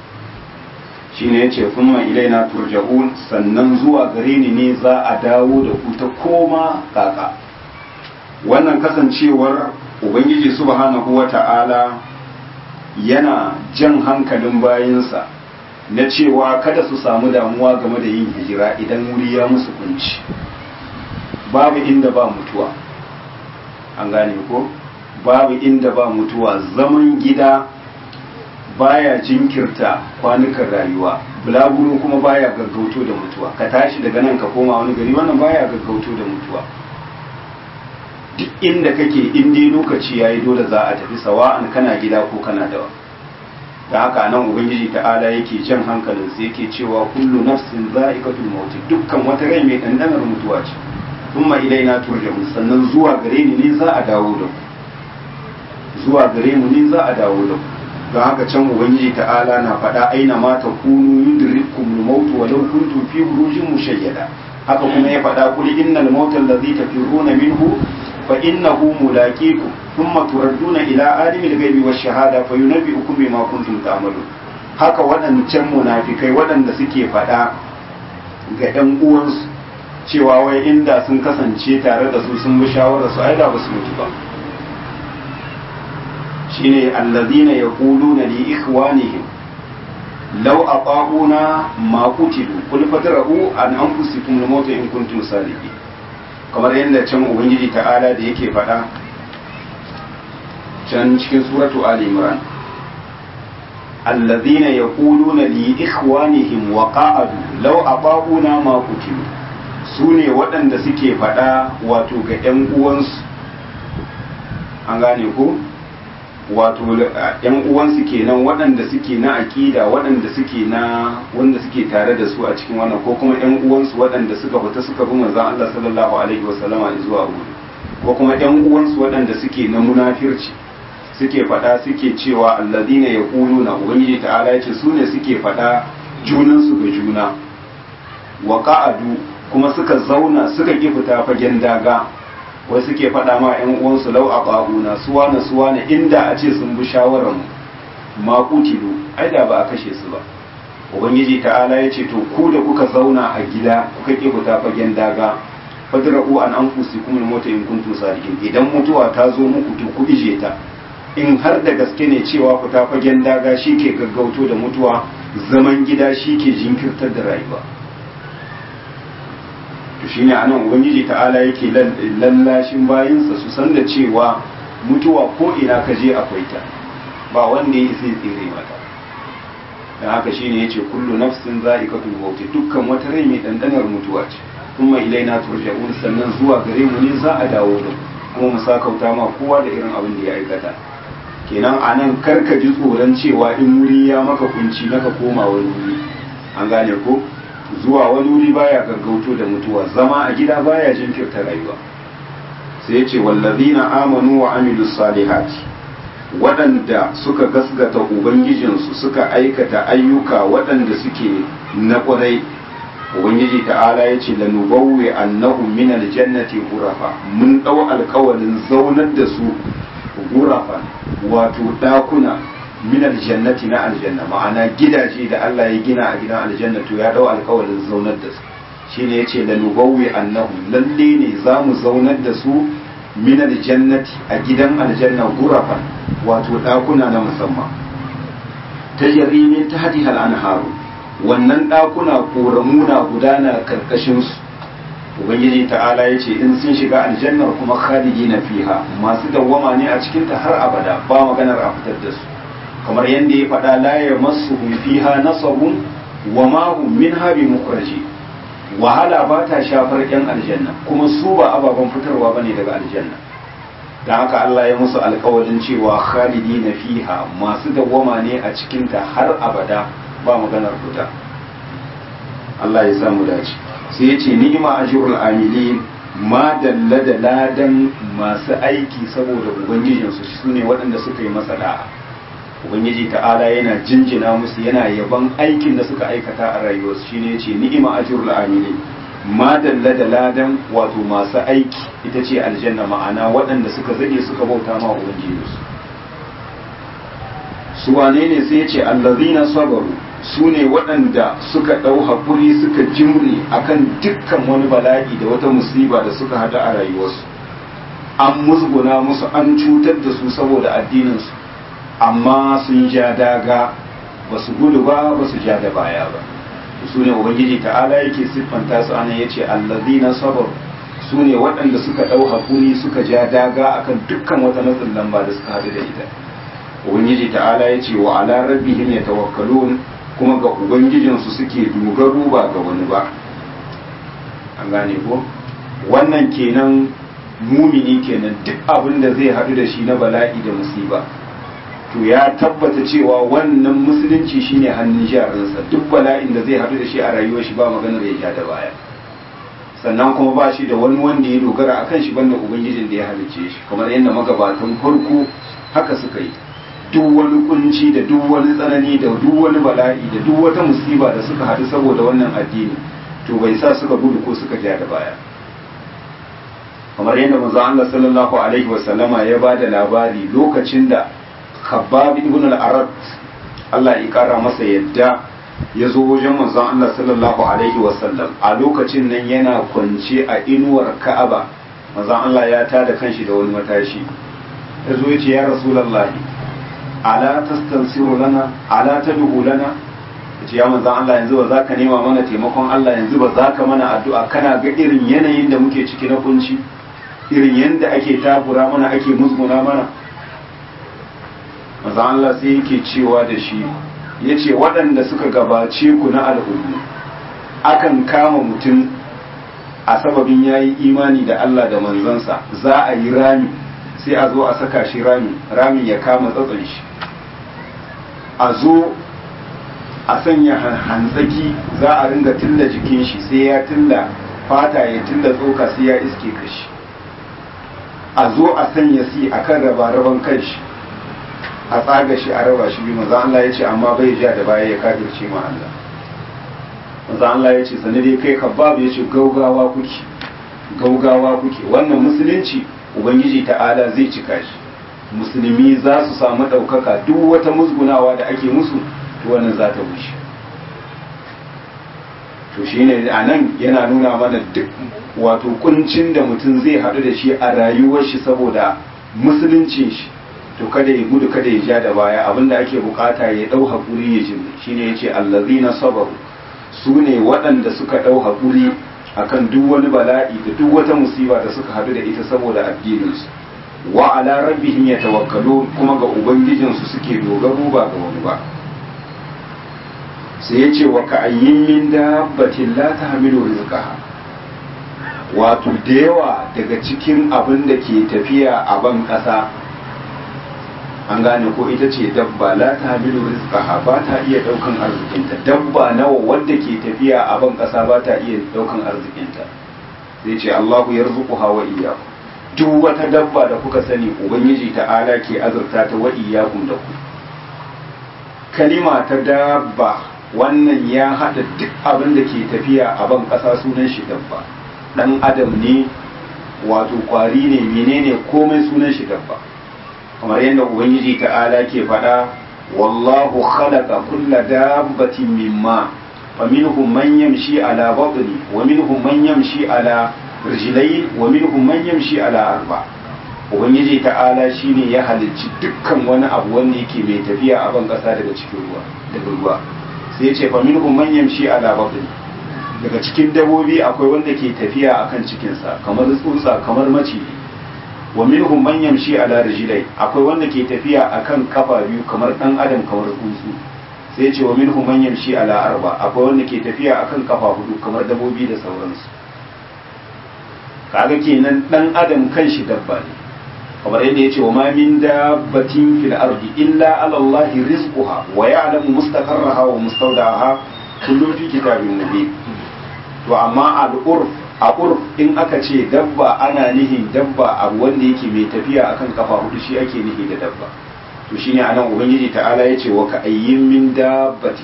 shine yace thumma ilaina turja'un sannan zuwa gare ni ne za a dawo da ku ta koma kaka wannan kasancewar ubangiji subhanahu wata'ala yana jan hankalin bayinsa na cewa kada su samu damuwa game da yin hijira idan wuri ya musu kunci babu inda ba mutuwa an gane ko babu inda ba mutuwa zaman gida baya jinkirta kwanukan rayuwa bulaguro kuma baya gaggauto da mutuwa ka tashi daga nan ka koma wani gari wannan baya gaggauto da mutuwa duk inda kake in dai lokaci yayi dole za a tafi sawa'an kana gida ko kana dawa da haka nan ubangiji ta'ala yake jan hankalin sai yake cewa kullu nafsin za'iqatul maut dukkan wata rai mai dandanar mutuwa ce kuma ilaina turja'un sannan zuwa gare ni ne za a dawo da ku zuwa gare mu ne za a dawo da ku don haka can ubangiji ta'ala na faɗa aina ma ta kunu yudrikum al-maut walau kuntum fi burujin mushayyada haka kuma ya faɗa kul innal mautal ladzi tafirruna minhu fa innahu mulaqikum thumma turadduna ila alimil ghaibi wash shahada fa yunabbi'ukum bima kuntum ta'malun haka waɗancan munafikai waɗanda suke faɗa ga ɗan uwansu cewa wai inda sun kasance tare da su sun bi shawarar su ai da ba su mutu ba shine allazina yaquluna li ikhwanihim law ata'una ma qutilu qul fadra'u an anfusikum al-maut in kuntum sadiqin kamar yadda can ubangiji ta'ala da yake faɗa can cikin suratu ali imran allazina yaquluna li ikhwanihim wa qa'adu law ata'una ma qutilu sune waɗanda suke faɗa wato ga ƴan uwansu an gane ko wato yan uwansu kenan waɗanda suke na aƙida waɗanda suke na wanda suke tare da su a cikin wannan ko kuma yan uwansu waɗanda suka fita suka bi manzon Allah sallallahu alaihi wasallama zuwa wuri ko kuma yan uwansu waɗanda suke na munafirci suke faɗa suke cewa alladina yaquluna ubangiji ta'ala yace su ne suke faɗa junansu ga juna wa qa'adu kuma suka zauna suka ki fita fagen daga wai suke faɗa ma ƴan uwansu lau a ƙa'una suwa na suwa na inda a ce sun bi shawarar mu ma kutilu ai da ba a kashe su ba ubangiji ta'ala ya ce to ku da kuka zauna a gida kuka ki fita fagen daga fadra'u an anfusikum al-mauta in kuntum sadiqin idan mutuwa ta zo muku to ku ije ta in har da gaske ne cewa fita fagen daga shi ke gaggauto da mutuwa zaman gida shi ke jinkirtar da rayuwa to shine anan ubangiji ta'ala yake lallashin bayinsa su san da cewa mutuwa ko ina ka je akwai ta ba wanda ya sai tsere mata dan haka shine yace kullu nafsin za'iqatul maut dukkan wata rai mai dandanar mutuwa ce kuma ilaina turja'un sannan zuwa gare mu ne za a dawo da kuma mu sakauta ma kowa da irin abin da ya aikata kenan anan karka ji tsoron cewa in wuri ya maka kunci naka koma wani wuri an gane ko zuwa wani wuri baya gaggauto da mutuwa zama a gida baya jinkirta rayuwa sai ya ce wallazina amanu wa amilu salihati waɗanda suka gasgata ubangijinsu suka aikata ayyuka waɗanda suke na ƙwarai ubangiji ta'ala ya ce lanubawwe annahu min aljannati gurafa mun ɗau alkawarin zaunar da su gurafa wato ɗakuna min aljannati na aljanna ma'ana gidaje da Allah ya gina a gidan aljanna to ya dau alkawarin zaunar da su shine yace la nubawwi annahu lalle ne zamu zaunar da su min aljannati a gidan aljanna gurafan wato dakuna na musamman tajri min tahtiha al-anharu wannan dakuna koramuna gudana karkashin su ubangiji ta'ala ya ce in sun shiga aljannar kuma khalidina fiha masu dawwama ne a cikinta har abada ba maganar a fitar da su kamar yadda ya faɗa la ya masu fiha nasabun wa ma hum min habi mukhraji wahala ba ta shafar yan aljanna kuma su ba ababen fitarwa bane daga aljanna da haka Allah ya musu alƙawarin cewa khalidina fiha masu dawwama ne a cikinta har abada ba maganar fita Allah ya samu dace sai ya ce ni'ima ajrul amilin ma dalla da ladan masu aiki saboda ubangijinsu su ne waɗanda suka yi masa da'a ubangiji ta'ala yana jinjina musu yana yaban aikin da suka aikata a rayuwarsu shine yace ni'ima ajrul amilin ma dalla da ladan wato masu aiki ita ce aljanna ma'ana waɗanda suka zage suka bauta ma ubangijinsu su wane ne sai yace allazina sabaru su ne waɗanda suka ɗau haƙuri suka jimre akan dukkan wani bala'i da wata musiba da suka hada a rayuwarsu an musguna musu an cutar da su saboda addininsu amma sun ja daga ba su gudu ba ba su ja da baya ba su ne ubangiji ta'ala yake siffanta su ana ya ce allazina sabar su ne waɗanda suka ɗau haƙuri suka ja daga akan dukkan wata matsin lamba da suka hadu da ita ubangiji ta'ala ya ce wa ala rabbihim yatawakkalun kuma ga ubangijinsu suke dogaro ba ga wani ba an gane ko wannan kenan mumini kenan duk abin da zai haɗu da shi na bala'i da musiba to ya tabbata cewa wannan musulunci shine hannun jarinsa duk bala'in da zai haɗu da shi a rayuwar shi ba maganar ya ja da baya sannan kuma ba shi da wani wanda ya dogara a kan shi banda ubangijin da ya halicce shi kamar yadda magabatan farko haka suka yi duk wani kunci da duk wani tsanani da duk wani bala'i da duk wata musiba da suka haɗu saboda wannan addini to bai sa suka gudu ko suka ja da baya kamar yadda manzo Allah sallallahu alaihi wasallama ya ba da labari lokacin da Khabbab ibn al-Arat Allah ya kara masa yadda ya zo wajen manzon Allah sallallahu alaihi wasallam a lokacin nan yana kwance a inuwar Ka'aba manzon Allah ya tada kanshi da wani matashi ya zo ya ce ya Rasulullahi ala tastansiru lana ala tad'u lana yace ya manzon Allah yanzu ba za ka nema mana taimakon Allah yanzu ba za ka mana addu'a kana ga irin yanayin da muke ciki na kunci irin yanda ake takura mana ake musguna mana manzon Allah sai yake cewa da shi yace waɗanda suka gabace ku na al'ummu akan kama mutum a sababin yayi imani da Allah da manzansa za a yi rami sai a zo a saka shi rami ramin ya kama tsatson shi a zo a sanya hantsaki za a ringa tilla jikin shi sai ya tilla fata ya tilla tsoka sai ya iske kashi a zo a sanya si a kan raba-raban kanshi a tsaga shi a raba shi biyu maza Allah ya ce amma bai ja da baya ya kafirce ma Allah manzo Allah ya ce sani dai kai Khabbab ya ce gaugawa kuke gaugawa kuke wannan musulunci ubangiji ta'ala zai cika shi musulmi za su samu ɗaukaka duk wata musgunawa da ake musu to wannan za ta wuce to shine a nan yana nuna mana duk wato kuncin da mutum zai haɗu da shi a rayuwar shi saboda musuluncin shi to kada ya gudu kada ya ja da baya abinda ake bukata ya ɗau haƙuri ya jimri shine ya ce allazina sabaru su ne waɗanda suka ɗau haƙuri akan duk wani bala'i da duk wata musiba da suka haɗu da ita saboda addininsu wa ala rabbihim yatawakkalu kuma ga ubangijinsu suke dogaro ba ga wani ba sai yace wa ka'ayyin min dabbatin la tahmilu rizqaha wato da yawa daga cikin abin da ke tafiya a ban ƙasa an gane ko ita ce dabba la tahmilu rizqaha ba ta iya daukan arzikinta dabba nawa wanda ke tafiya a ban ƙasa ba ta iya daukan arzikinta sai ce Allahu yarzuquha wa iyyakum duk wata dabba da kuka sani ubangiji ta'ala ke azurta ta wa iyyakum da ku kalima ta dabba wannan ya hada duk abin da ke tafiya a ban ƙasa sunan shi dabba dan adam ne wato kwari ne menene komai sunan shi dabba kamar yadda ubangiji ta'ala ke faɗa wallahu khalaqa kulla dabbatin mimma faminhum man yamshi ala batni wa minhum man yamshi ala rijlayn wa minhum man yamshi ala arba ubangiji ta'ala shine ya halicci dukkan wani abu wanda yake mai tafiya a ban kasa daga cikin ruwa daga ruwa sai ya ce faminhum man yamshi ala batni daga cikin dabobi akwai wanda ke tafiya akan cikinsa kamar tsutsa kamar maciji wa minhum man yamshi ala rijlai akwai wanda ke tafiya akan kafa biyu kamar dan adam kamar tsuntsu sai ce wa minhum man yamshi ala arba akwai wanda ke tafiya akan kafa hudu kamar dabobi da sauransu kaga kenan dan adam kanshi dabba ne kamar yadda yace wa ma min dabbatin fil ardi illa ala allah rizquha wa ya'lamu mustaqarraha wa mustawda'aha kullu fi kitabin mubin to amma al-urf a urf in aka ce dabba ana nihin dabba abu wanda yake mai tafiya akan kafa hudu shi ake nihi da dabba to shine anan ubangiji ta'ala yace wa ka'ayyin min dabbati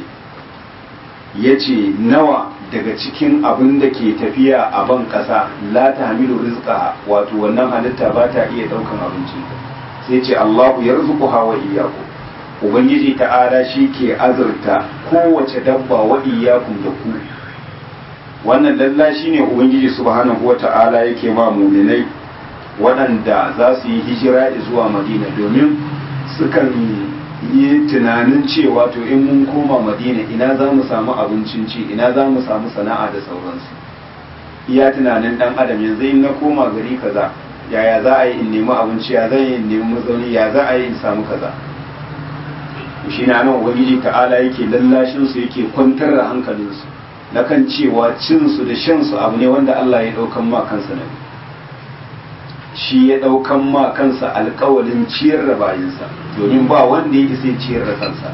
yace nawa daga cikin abin da ke tafiya a ban kasa la tahmilu rizqaha wato wannan halitta ba ta iya daukan abincin sai ce Allahu yarzuquha wa iyyakum ubangiji ta'ala shi ke azurta kowace dabba wa iyyakum da ku wannan lalla shine ubangiji subhanahu wata'ala yake ma muminai waɗanda za su yi hijira zuwa madina domin sukan yi tunanin cewa to in mun koma madina ina za mu samu abincin ci ina za mu samu sana'a da sauransu iya tunanin ɗan adam yanzu in na koma gari kaza yaya za a yi in nemi abinci ya zan yi in nemi mazauni ya za a yi in samu kaza shi na nan ubangiji ta'ala yake lallashin su yake kwantar da hankalinsu na kan cewa cinsu da shansu abu ne wanda Allah ya ɗaukan ma kansa ne shi ya ɗaukan ma kansa alkawalin ciyar da bayinsa domin ba wanda yake sai ciyar da kansa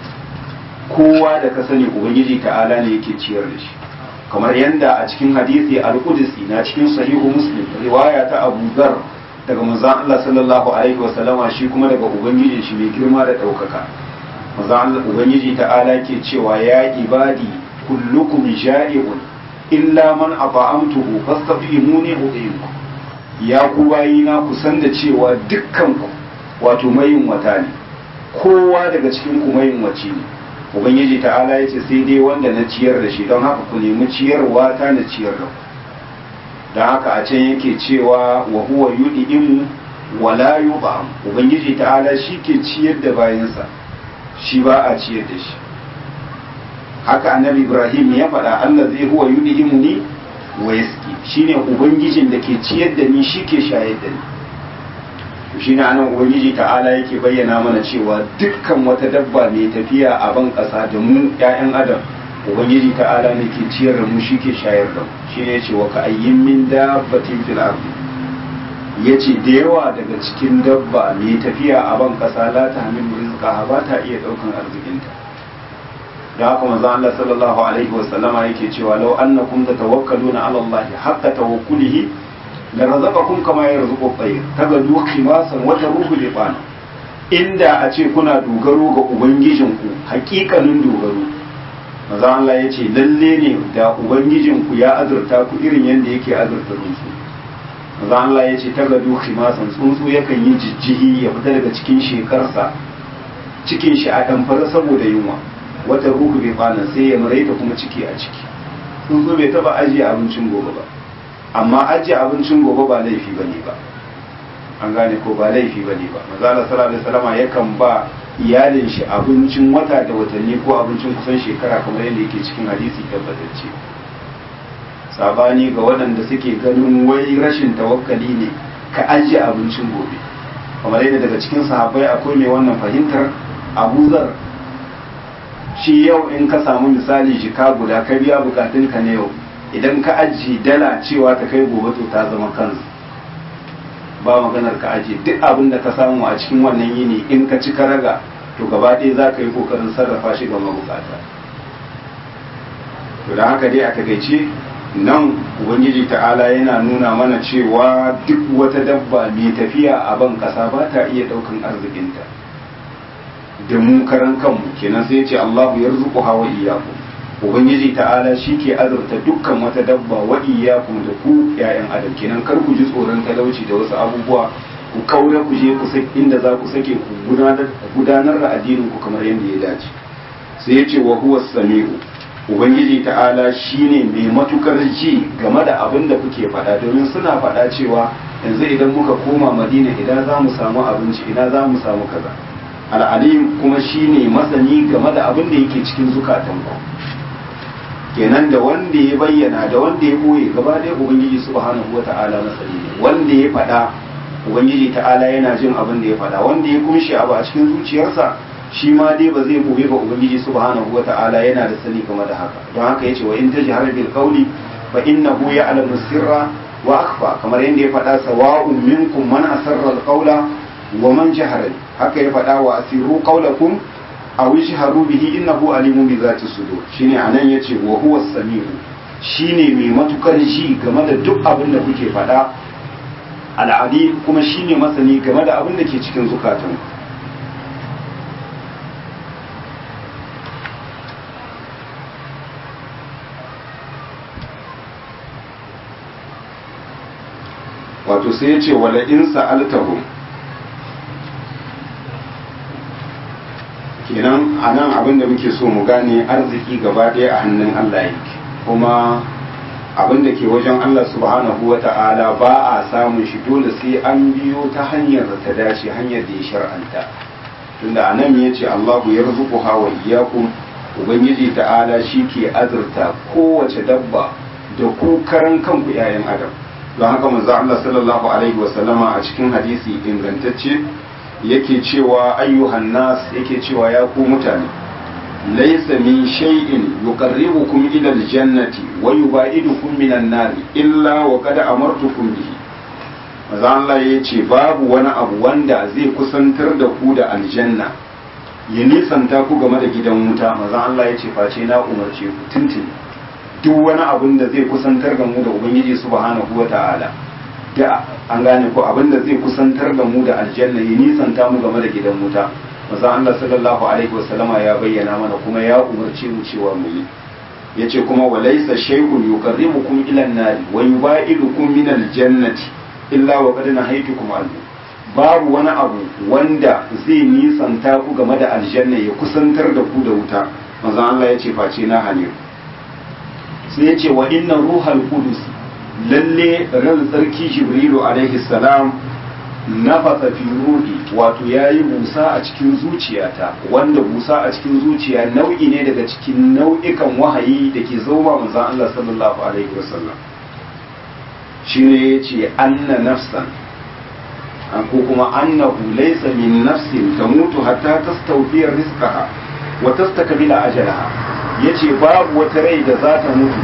kowa da ka sani ubangiji ta'ala ne yake ciyar da shi kamar yadda a cikin hadisi al-qudsi na cikin sahihu muslim riwaya ta Abu Dharr daga manzon Allah sallallahu alaihi wa sallama shi kuma daga ubangijin shi mai girma da ɗaukaka manzon Allah ubangiji ta'ala ke cewa ya ibadi kullukum ja'i'un illa man ata'amtuhu fastafimuni udhimku ya ku bayina ku san da cewa dukkan ku wato mayin wata ne kowa daga cikin ku mayin wace ne ubangiji ta'ala ya ce sai dai wanda na ciyar da shi don haka ku nemi ciyarwa ta na ciyar da ku don haka a can yake cewa wa huwa yud'imu wa la yub'am ubangiji ta'ala shi ke ciyar da bayansa shi ba a ciyar da shi haka annabi ibrahim ya faɗa allah zai huwa yud'imu ni wa yaski shine ubangijin da ke ciyar da ni shi ke shayar da ni to shine anan ubangiji ta'ala yake bayyana mana cewa dukkan wata dabba mai tafiya a ban ƙasa da mu ƴaƴan adam ubangiji ta'ala ne ke ciyar da mu shi ke shayar da mu shine yace wa ka ayyin min dabbatin fil ardi yace da yawa daga cikin dabba mai tafiya a ban ƙasa la tahmilu rizqaha ba ta iya ɗaukan arzikinta da haka manzo Allah sallallahu alaihi wasallama yake cewa law annakum tatawakkaluna ala Allah haqqa tawakkulihi la razaqakum kama yarzuqu at-tayr tagadu khimasan wa taruhu liqana inda a ce kuna dogaro ga ubangijinku hakikanin dogaro maza Allah ya ce lalle ne da ubangijinku ya azurta ku irin yadda yake azurta tsuntsu maza Allah ya ce ta gado khimasan tsuntsu yakan yi jijjihi ya fita daga cikin shekarsa cikin shi a ɗamfara saboda yunwa wata ruhu bai kwana sai ya maraita kuma ciki a ciki tsuntsu bai taba ajiye abincin gobe ba amma ajiye abincin gobe ba laifi ba ne ba an gane ko ba laifi ba ne ba maza Allah sallallahu alaihi wasallam yakan ba iyalin shi abincin wata da watanni ko abincin kusan shekara kamar yadda yake cikin hadisi tabbatacce sabani ga waɗanda suke ganin wai rashin tawakkali ne ka ajiye abincin gobe kamar yadda daga cikin sahabbai akwai mai wannan fahimtar abu zar shi yau in ka samu misali jika guda ka biya bukatunka na yau idan ka ajiye dala cewa ta kai gobe to ta zama kansu ba maganar ka ajiye duk abin da ka samu a cikin wannan yini in ka ci ka raga to gaba ɗaya za ka yi kokarin sarrafa shi ga mabukata to da haka dai a takaice nan ubangiji ta'ala yana nuna mana cewa duk wata dabba mai tafiya a ban kasa ba ta iya ɗaukan arzikinta da mu karan kanmu kenan sai ce Allahu yarzuqu hawa iyyakum ubangiji ta'ala shi ke azurta dukkan wata dabba wa iyyakum da ku ƴaƴan adam kenan kar ku ji tsoron talauci da wasu abubuwa ku kaure ku je ku saki inda za ku sake ku gudanar gudanar da addinin ku kamar yadda ya dace sai ya ce wa huwa samiu ubangiji ta'ala shine mai matukar ji game da abin da kuke faɗa domin suna faɗa cewa yanzu idan muka koma madina idan za mu samu abinci idan za mu samu kaza al'alim kuma shine masani game da abin da yake cikin zukatan ku kenan da wanda ya bayyana da wanda ya boye gaba ɗaya ubangiji subhanahu wata'ala masani ne wanda ya faɗa ubangiji ta'ala yana jin abin da ya faɗa wanda ya kunshi abu a cikin zuciyarsa shi ma dai ba zai boye ba ubangiji subhanahu wata'ala yana da sani game da haka don haka yace wa in tajhar bil qawli fa innahu ya'lamu sirra wa akhfa kamar yadda ya faɗa sawa'un minkum man asarra al qawla wa man jahara haka ya faɗa wa asiru qawlakum aw ishharu bihi innahu alimun bi zati sudur shine anan yace wa huwa samiu shine mai matukar ji game da duk abin da kuke faɗa al'adi kuma shine masani game da abin da ke cikin zukatanku wato sai ya ce wala in sa'altahum kenan a nan abin da muke so mu gane arziki gaba ɗaya a hannun Allah yake kuma abin da ke wajen Allah subhanahu wa ta'ala ba a samun shi dole sai an biyo ta hanyar da ta dace hanyar da ya shar'anta tunda a nan ya ce Allahu ya rizuku hawa iyakun ubangiji ta'ala shi ke azurta kowace dabba da ku karan kanku 'ya'yan adam don haka manzo Allah sallallahu alaihi wa sallama a cikin hadisi ingantacce yake cewa ayyuhan nas yake cewa ya ku mutane laysa min shay'in yuqarribukum ila aljannati wa yubaidukum minan nar illa wa qad amartukum bihi manzo Allah yace babu wani abu wanda zai kusantar da ku da aljanna ya nisanta ku game da gidan wuta manzo Allah yace face na umarce ku tuntuni duk wani abin da zai kusantar da mu da ubangiji subhanahu wa ta'ala da an gane ko abin da zai kusantar da mu da aljanna ya nisanta mu game da gidan wuta maza Allah sallallahu alaihi wasallama ya bayyana mana kuma ya umarci mu cewa mu yi yace kuma walaysa shay'un yuqarribukum ila an-nar wa yubaidukum min al-jannati illa wa qad nahaytukum anhu babu wani abu wanda zai nisanta ku game da aljanna ya kusantar da ku da wuta maza Allah yace face na hane sai yace wa inna ruhal qudus lalle ran tsarki jibrilu alaihi salam nafasa fi ruhi wato yayi busa a cikin zuciyata wanda busa a cikin zuciya nau'i ne daga cikin nau'ikan wahayi da ke zoma manzon Allah sallallahu alaihi wasallam shine yace anna nafsan ko kuma annahu laysa min nafsin tamutu hatta tastawfiya rizqaha wa tastakmila ajalaha yace babu wata rai da za ta mutu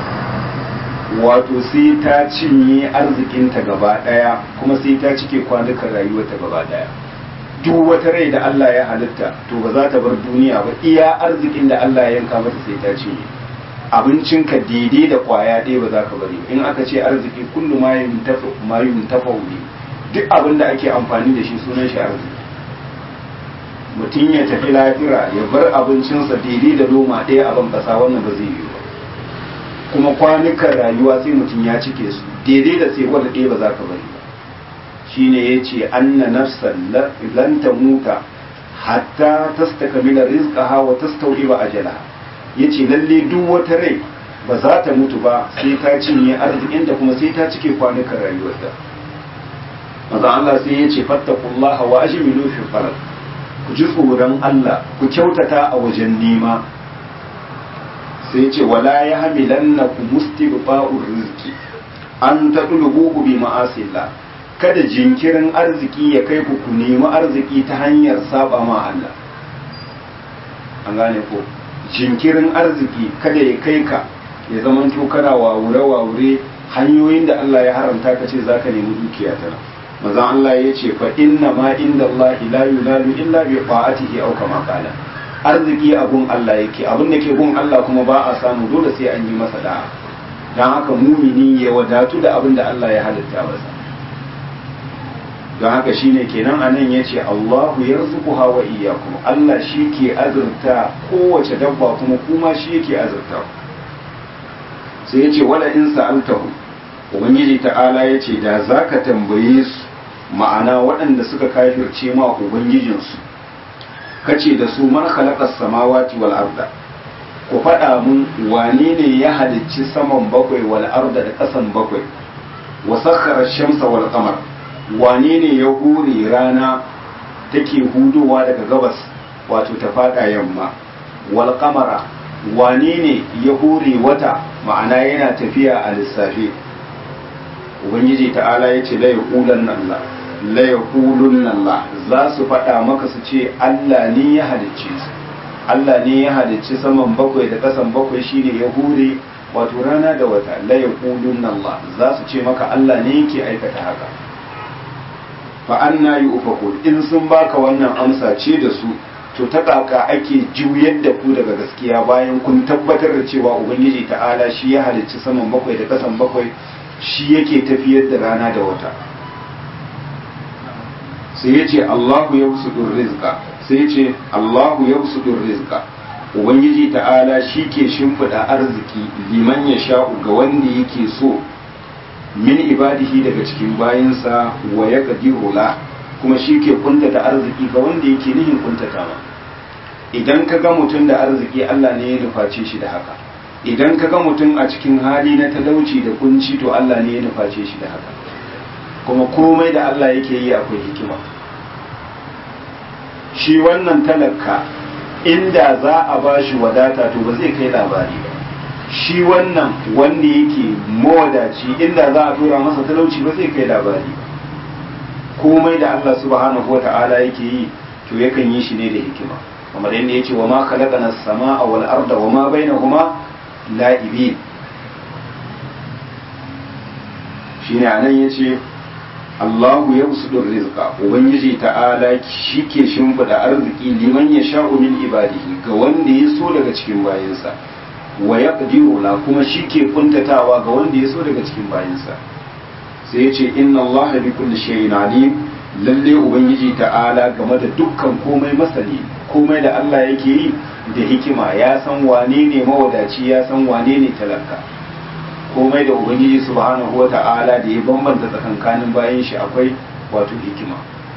wato sai ta cinye arzikinta gaba daya kuma sai ta cike kwanukan rayuwarta gaba daya duk wata rai da Allah ya halitta to ba za ta bar duniya ba iya arzikin da Allah ya yanka mata sai ta cinye abincinka daidai da kwaya ɗaya ba za ka bari in aka ce arziki kullu ma yuntafa ma yuntafa duk abin da ake amfani da shi sunan shi arziki mutum ya tafi lafira ya bar abincinsa daidai da loma ɗaya a ban ƙasa wannan ba zai yi ba kuma kwanukan rayuwa sai mutum ya cike su daidai da sai wanda ɗaya ba za ka bari ba shine ya ce anna nafsan lan ta muta hatta tastakmila rizqaha wa tastawdiba ajalaha yace lalle duk wata rai ba za ta mutu ba sai ta cinye arzikin da kuma sai ta cike kwanukan rayuwarta maza Allah sai ya ce fattakullaha wa ajmilu fi farad ku ji tsoron Allah ku kyautata a wajen nema sai ya ce wala ya hamilanna ku mustibqa'ur rizqi an tadlubuhu bi ma'asillah kada jinkirin arziki ya kai ku ku nemi arziki ta hanyar saba ma Allah an gane ko jinkirin arziki kada ya kai ka ya zama to kana wawure wawure hanyoyin da Allah ya haramta ka ce zaka nemi dukiya ta manzon Allah ya ce fa inna ma inda Allah la yunalu illa bi ta'atihi aw kama qala arziki abun Allah yake abun da ke gun Allah kuma ba a samu dole sai an yi masa da'a dan haka mumini ya wadatu da abin da Allah ya halitta masa don haka shine kenan anan yace Allahu yarzuquha wa iyyakum Allah shi ke azurta kowace dabba kuma kuma shi yake azurta sai yace wala in sa'altahu ubangiji ta'ala yace da zaka tambaye su ma'ana waɗanda suka kafirce ma ubangijinsu kace da su man khalaqas samawati wal arda ku faɗa mun wane ne ya halicci saman bakwai wal arda da ƙasan bakwai wa sakhara shamsa wal qamar wane ne ya hure rana take hudowa daga gabas wato ta fada yamma wal qamara wane ne ya hure wata ma'ana yana tafiya a lissafi ubangiji ta'ala ya ce la yaqulan Allah la yaqulun Allah za su faɗa maka su ce Allah ne ya halicce su Allah ne ya halicci saman bakwai da ƙasan bakwai shine ya hure wato rana da wata la yaqulun Allah za su ce maka Allah ne yake aikata haka fa anna yufakun in sun baka wannan amsa ce da su to ta kaka ake juyar da ku daga gaskiya bayan kun tabbatar da cewa ubangiji ta'ala shi ya halicci saman bakwai da ƙasan bakwai shi yake tafiyar da rana da wata sai ya ce Allahu ya rizqa sai ya ce Allahu ya rizqa ubangiji ta'ala shi ke shimfiɗa arziki liman ya sha'u ga wanda yake so min ibadihi daga cikin bayansa wa ya la kuma shi ke kuntata arziki ga wanda yake nihin kuntata ma idan ka ga mutum da arziki Allah ne ya nuface shi da haka idan ka ga mutum a cikin hali na talauci da kunci to Allah ne ya nuface shi da haka kuma komai da Allah yake yi akwai hikima shi wannan talaka inda za a ba shi wadata to ba zai kai labari ba shi wannan wanda yake mawadaci inda za a tura masa talauci ba zai kai labari ba komai da Allah subhanahu wa ta'ala yake yi to yakan yi shi ne da hikima kamar yadda yace wa ma khalaqana as-samaa wal arda wa ma bainahuma la'ibin shine anan yace Allahu yabsutu rizqa ubangiji ta'ala shike shimfida arziki liman yasha'u min ibadihi ga wanda ya so daga cikin bayinsa wa yaqdiru la kuma shike kuntatawa ga wanda ya so daga cikin bayinsa sai yace inna Allaha bi kulli shay'in alim lalle ubangiji ta'ala game da dukkan komai masani komai da Allah yake yi da hikima ya san wane ne mawadaci ya san wane ne talaka komai da ubangiji subhanahu wa ta'ala da ya bambanta tsakankanin bayan shi akwai wato hikima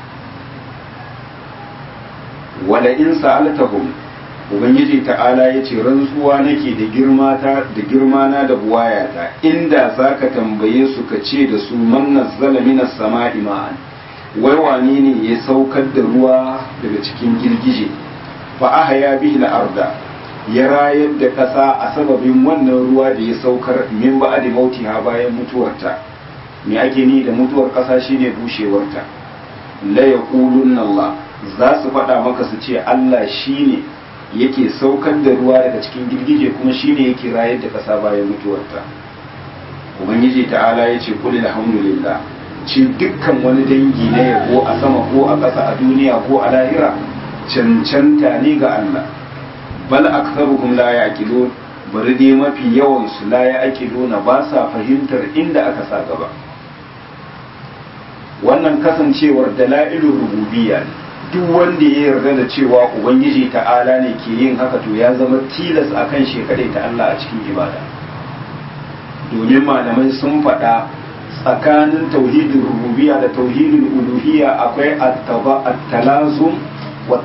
wala in sa'altahum ubangiji ta'ala ya ce rantsuwa nake da girma ta da girma na da buwayata inda zaka tambaye su ka ce da su man nazzala minas sama'i ma'an wai wane ne ya saukar da ruwa daga cikin girgije fa ahya bihi al-arda ya rayar da ƙasa a sababin wannan ruwa da ya saukar min ba'di mautiha bayan mutuwarta me ake ni da mutuwar ƙasa shine bushewarta la yaqulunna Allah za su faɗa maka su ce Allah shine yake saukar da ruwa daga cikin girgije kuma shine yake rayar da ƙasa bayan mutuwarta ubangiji ta'ala ya ce qul alhamdulillah ci dukkan wani dangi na yabo a sama ko a ƙasa a duniya ko a lahira cancanta ne ga Allah bal aktharuhum la yaqilun bari dai mafi yawan su la yaqiluna ba sa fahimtar inda aka sa gaba wannan kasancewar dalailur rububiyya duk wanda ya yarda da cewa ubangiji ta'ala ne ke yin haka to ya zama tilas akan shi ta Allah a cikin ibada domin malamai sun faɗa tsakanin tauhidin rububiyya da tauhidin uluhiyya akwai at-talazum wa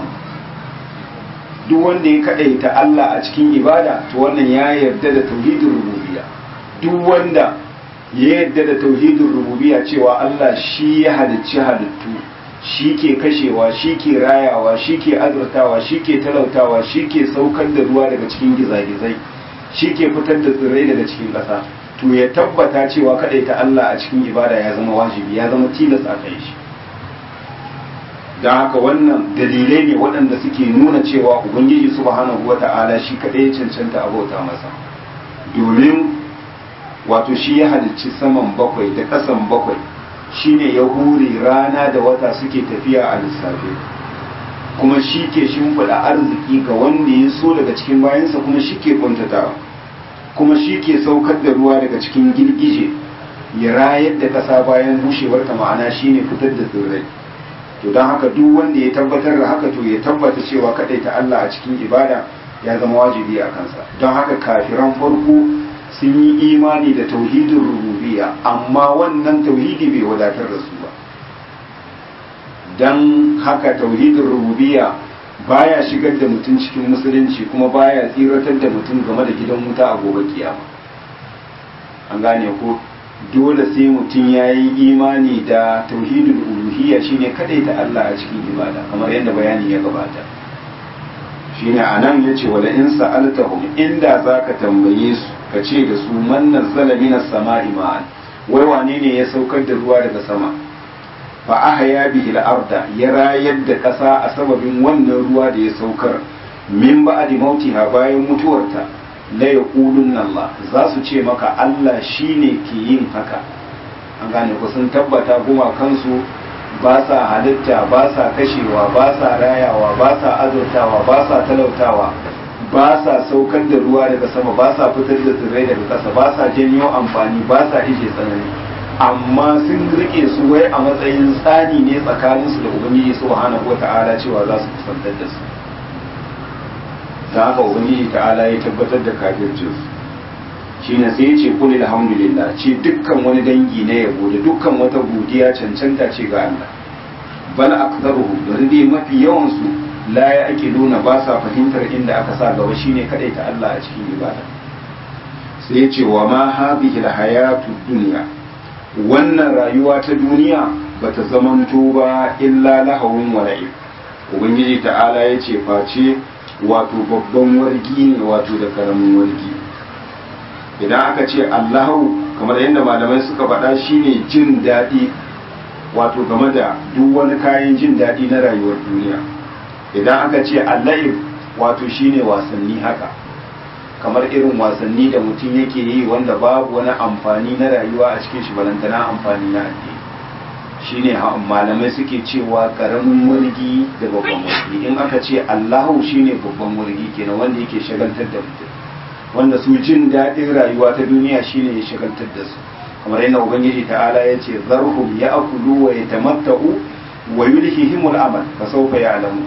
duk wanda ya kadaita Allah a cikin ibada to wannan ya yarda da tauhidin rububiyya duk wanda ya yarda da tauhidin rububiyya cewa Allah shi ya halicci halittu shi ke kashewa shi ke rayawa shi ke azurtawa shi ke talautawa shi ke saukar da ruwa daga cikin gizagizai shi ke fitar da tsirrai daga cikin ƙasa to ya tabbata cewa ta Allah a cikin ibada ya zama wajibi ya zama tilas a kai shi don haka wannan dalilai ne waɗanda suke nuna cewa ubangiji subhanahu wa ta'ala shi kaɗai ya cancanta abota masa domin wato shi ya halicci saman bakwai da ƙasan bakwai shine ya hure rana da wata suke tafiya a lissafe kuma shi ke shimfiɗa arziki ga wanda ya so daga cikin bayansa kuma shi ke kuntatawa kuma shi ke saukar da ruwa daga cikin girgije ya rayar da ƙasa bayan bushewar ta ma'ana shine fitar da tsirrai to don haka duk wanda ya tabbatar da haka to ya tabbata cewa kaɗai ta Allah a cikin ibada ya zama wajibi a kansa don haka kafiran farko sun yi imani da tauhidin rububiyya amma wannan tauhidi bai wadatar da su ba don haka tauhidin rububiyya baya shigar da mutum cikin musulunci kuma baya tsiratar da mutum game da gidan wuta a gobe kiyama an gane ko dole sai mutum ya yi imani da tauhidul uluhiyya shine ta Allah a cikin ibada kamar yadda bayani ya gabata shine anan yace wala in sa'altahum inda zaka tambaye su ka ce da su man nazzala minas sama'i ma'an wai wane ne ya saukar da ruwa daga sama fa ahya bihi al-arda ya rayar da ƙasa a sababin wannan ruwa da ya saukar min ba'di mautiha bayan mutuwarta la yaqulun Allah za su ce maka Allah shine ke yin haka an gane ku sun tabbata guma kansu ba sa halitta ba sa kashewa ba sa rayawa ba sa azurtawa ba sa talautawa ba sa saukar da ruwa daga sama ba sa fitar da tsirrai daga ƙasa ba sa janyo amfani ba sa ije tsanani amma sun rike su wai a matsayin tsani ne tsakaninsu da ubangiji subhanahu wata'ala cewa za su kusantar da su da haka ubangiji ta'ala ya tabbatar da kafircin su shine sai ya ce kul alhamdulillah ce dukkan wani dangi na yabo da dukkan wata godiya cancanta ce ga Allah bal aktharuhum bari dai mafi yawan su la ya ake nuna ba sa fahimtar inda aka sa gaba shine ta Allah a cikin ibada sai ya ce wa ma hadhihi alhayatu dunya wannan rayuwa ta duniya bata zamanto ba illa lahawun wala'ib ubangiji ta'ala ya ce face wato babban wargi ne wato da karamin wargi idan aka ce allahu kamar yadda malamai suka faɗa shine jin daɗi wato game da duk wani kayan jin daɗi na rayuwar duniya idan aka ce allahib wato shine wasanni haka kamar irin wasanni da mutum yake yi wanda babu wani amfani na rayuwa a cikin shi balantana amfani na addini shine malamai suke cewa karamin murgi da babban murgi in aka ce allahu shine babban murgi kenan wanda yake shagaltar da mutum wanda su jin daɗin rayuwa ta duniya shine ya shagaltar da su kamar yadda ubangiji ta'ala ya ce zarhum ya akulu wa ya tamatta'u wa yulhihimul amal fa sawfa ya'lamu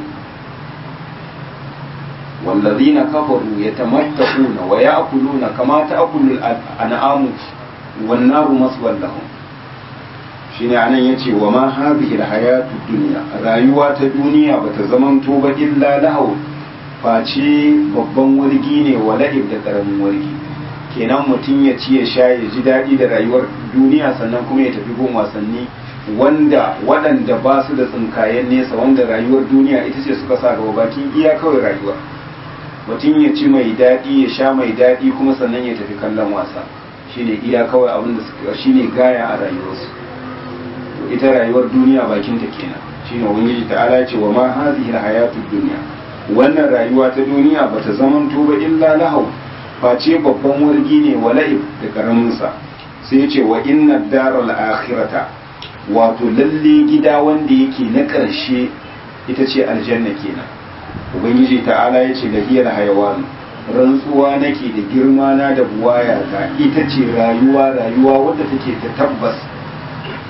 والذين كفروا يتمتعون ويأكلون كما تأكل الأنعام والنار مثوى لهم shine anan yace wa ma hadhihi alhayatu dunya rayuwa ta duniya bata zamanto ba illa lahu face babban wargi ne wa la'ib da karamin wargi kenan mutum ya ci ya sha ya ji daɗi da rayuwar duniya sannan kuma ya tafi gun wasanni wanda waɗanda ba su da tsinkayen nesa wanda rayuwar duniya ita ce suka sa gaba bakin iya kawai rayuwa mutum ya ci mai daɗi ya sha mai daɗi kuma sannan ya tafi kallon wasa shine iya kawai abin da suka shine gaya a rayuwarsu to ita rayuwar duniya bakin ta kenan shine ubangiji ta'ala ya ce wa ma hadhihi alhayatud dunya wannan rayuwa ta duniya bata zamanto ba illa lahu face babban wargi ne wala'ib da karamin sa sai ya ce wa inna daral akhirata wato lalle gida wanda yake na ƙarshe ita ce aljanna kenan ubangiji ta'ala ya ce lahiyar hayawan rantsuwa nake da girma na da buwaya ta ita ce rayuwa rayuwa wadda take ta tabbas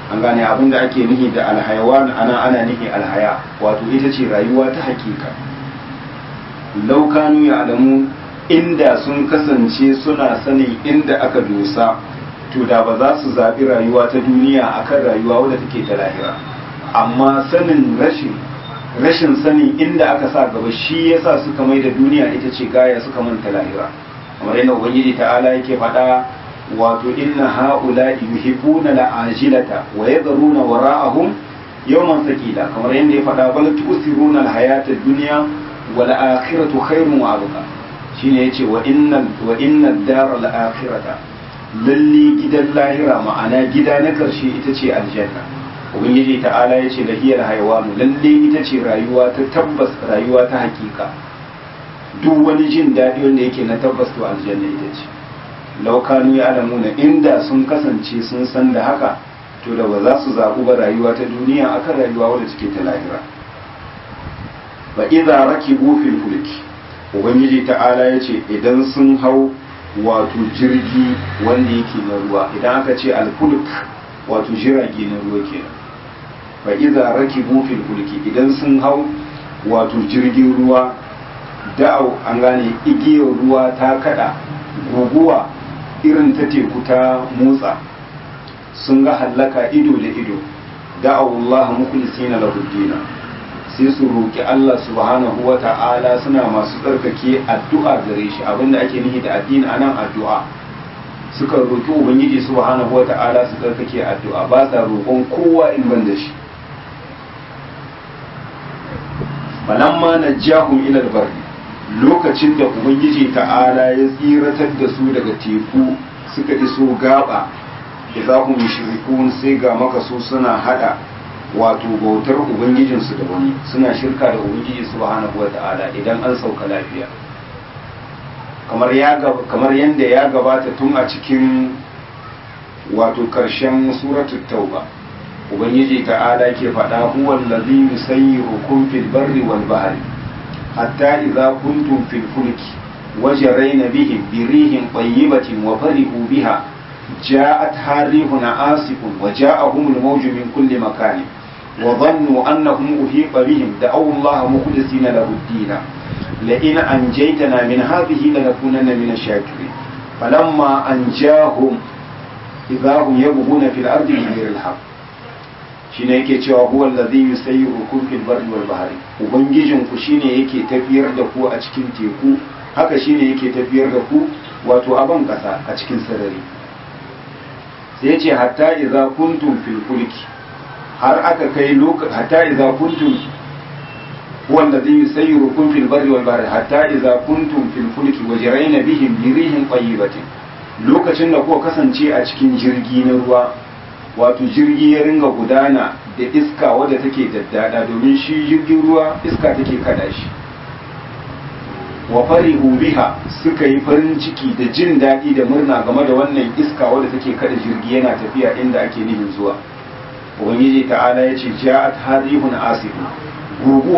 an gane abin da ake nihi da alhayawan ana ana nihi alhaya wato ita ce rayuwa ta hakika laukanu ya alamu inda sun kasance suna sanin inda aka dosa to da ba za su zaɓi rayuwa ta duniya akan rayuwa wadda take ta lahira amma sanin rashin rashin sanin inda aka sa gaba shi yasa suka mai da duniya ita ce gaya suka manta lahira kamar yadda ubangiji ta'ala yake faɗa wato inna ha'ula yuhibbuna la'ajilata wa yadharuna wara'ahum yawman thaqila kamar yadda ya faɗa bal tusiruna al-hayata ad-dunya wal akhiratu khairun wa abqa shine yace wa innal wa innad dar al-akhirata lalle gidan lahira ma'ana gida na karshe ita ce aljanna ubangiji ta'ala yace lahiyar haywanu lalle ita ce rayuwa ta tabbas rayuwa ta hakika duk wani jin daɗi wanda yake na tabbas to aljanna ita ce laukanu ya alamuna inda sun kasance sun san da haka to da ba za su zaɓu ba rayuwa ta duniya akan rayuwa wadda take ta lahira ba idza rakibu fil fulki ubangiji ta'ala ya ce idan sun hau wato jirgi wanda yake na ruwa idan aka ce alfulk wato jirage na ruwa kenan ba idza rakibu fil fulki idan sun hau wato jirgin ruwa da'au an gane igiyar ruwa ta kada guguwa irin ta teku ta motsa sun ga hallaka ido da ido da'au Allah mukhlisina lahu dina sai su roki Allah subhanahu wa ta'ala suna masu tsarkake addu'a gare shi abinda ake nihi da addini anan addu'a suka roki ubangiji subhanahu wa ta'ala su tsarkake addu'a ba sa roƙon kowa in ban da shi falamma najjahum ila al-barri lokacin da ubangiji ta'ala ya tsiratar da su daga teku suka iso gaba da za ku mushrikun sai ga maka su suna hada wato bautar ubangijinsu da wani suna shirka da ubangiji subhanahu wata'ala idan an sauka lafiya kamar ya kamar yanda ya gabata tun a cikin wato karshen suratul tauba ubangiji ta'ala ke faɗa huwa allazi yusayyirukum fil barri wal bahri حتى إذا كنتم في الفلك وجرين بهم بريح طيبة وفرحوا بها جاءتها ريح عاصف وجاءهم الموج من كل مكان وظنوا أنهم أحيط بهم دعوا الله مخلصين له الدين لئن أنجيتنا من هذه لنكونن من الشاكرين فلما أنجاهم إذا هم يبغون في الأرض بغير الحق shine yake cewa huwa allazi yusayyirukum fil barri wal bahri ubangijin ku shine yake tafiyar da ku a cikin teku haka shine yake tafiyar da ku wato a ban kasa a cikin sarari sai yace hatta idza kuntum fil fulki har aka kai lokaci hatta idza kuntum huwa allazi yusayyirukum fil barri wal bahri hatta idza kuntum fil fulki wajrayna bihim bi rihin tayyibatin lokacin da kuka kasance a cikin jirgi na ruwa wato jirgi ya ringa gudana da iska wadda take daddada domin shi jirgin ruwa iska take kada shi wa farihu biha suka yi farin ciki da jin daɗi da murna game da wannan iska wadda take kada jirgi yana tafiya inda ake nihin zuwa ubangiji ta'ala ya ce ja'at harihun asifu guguwa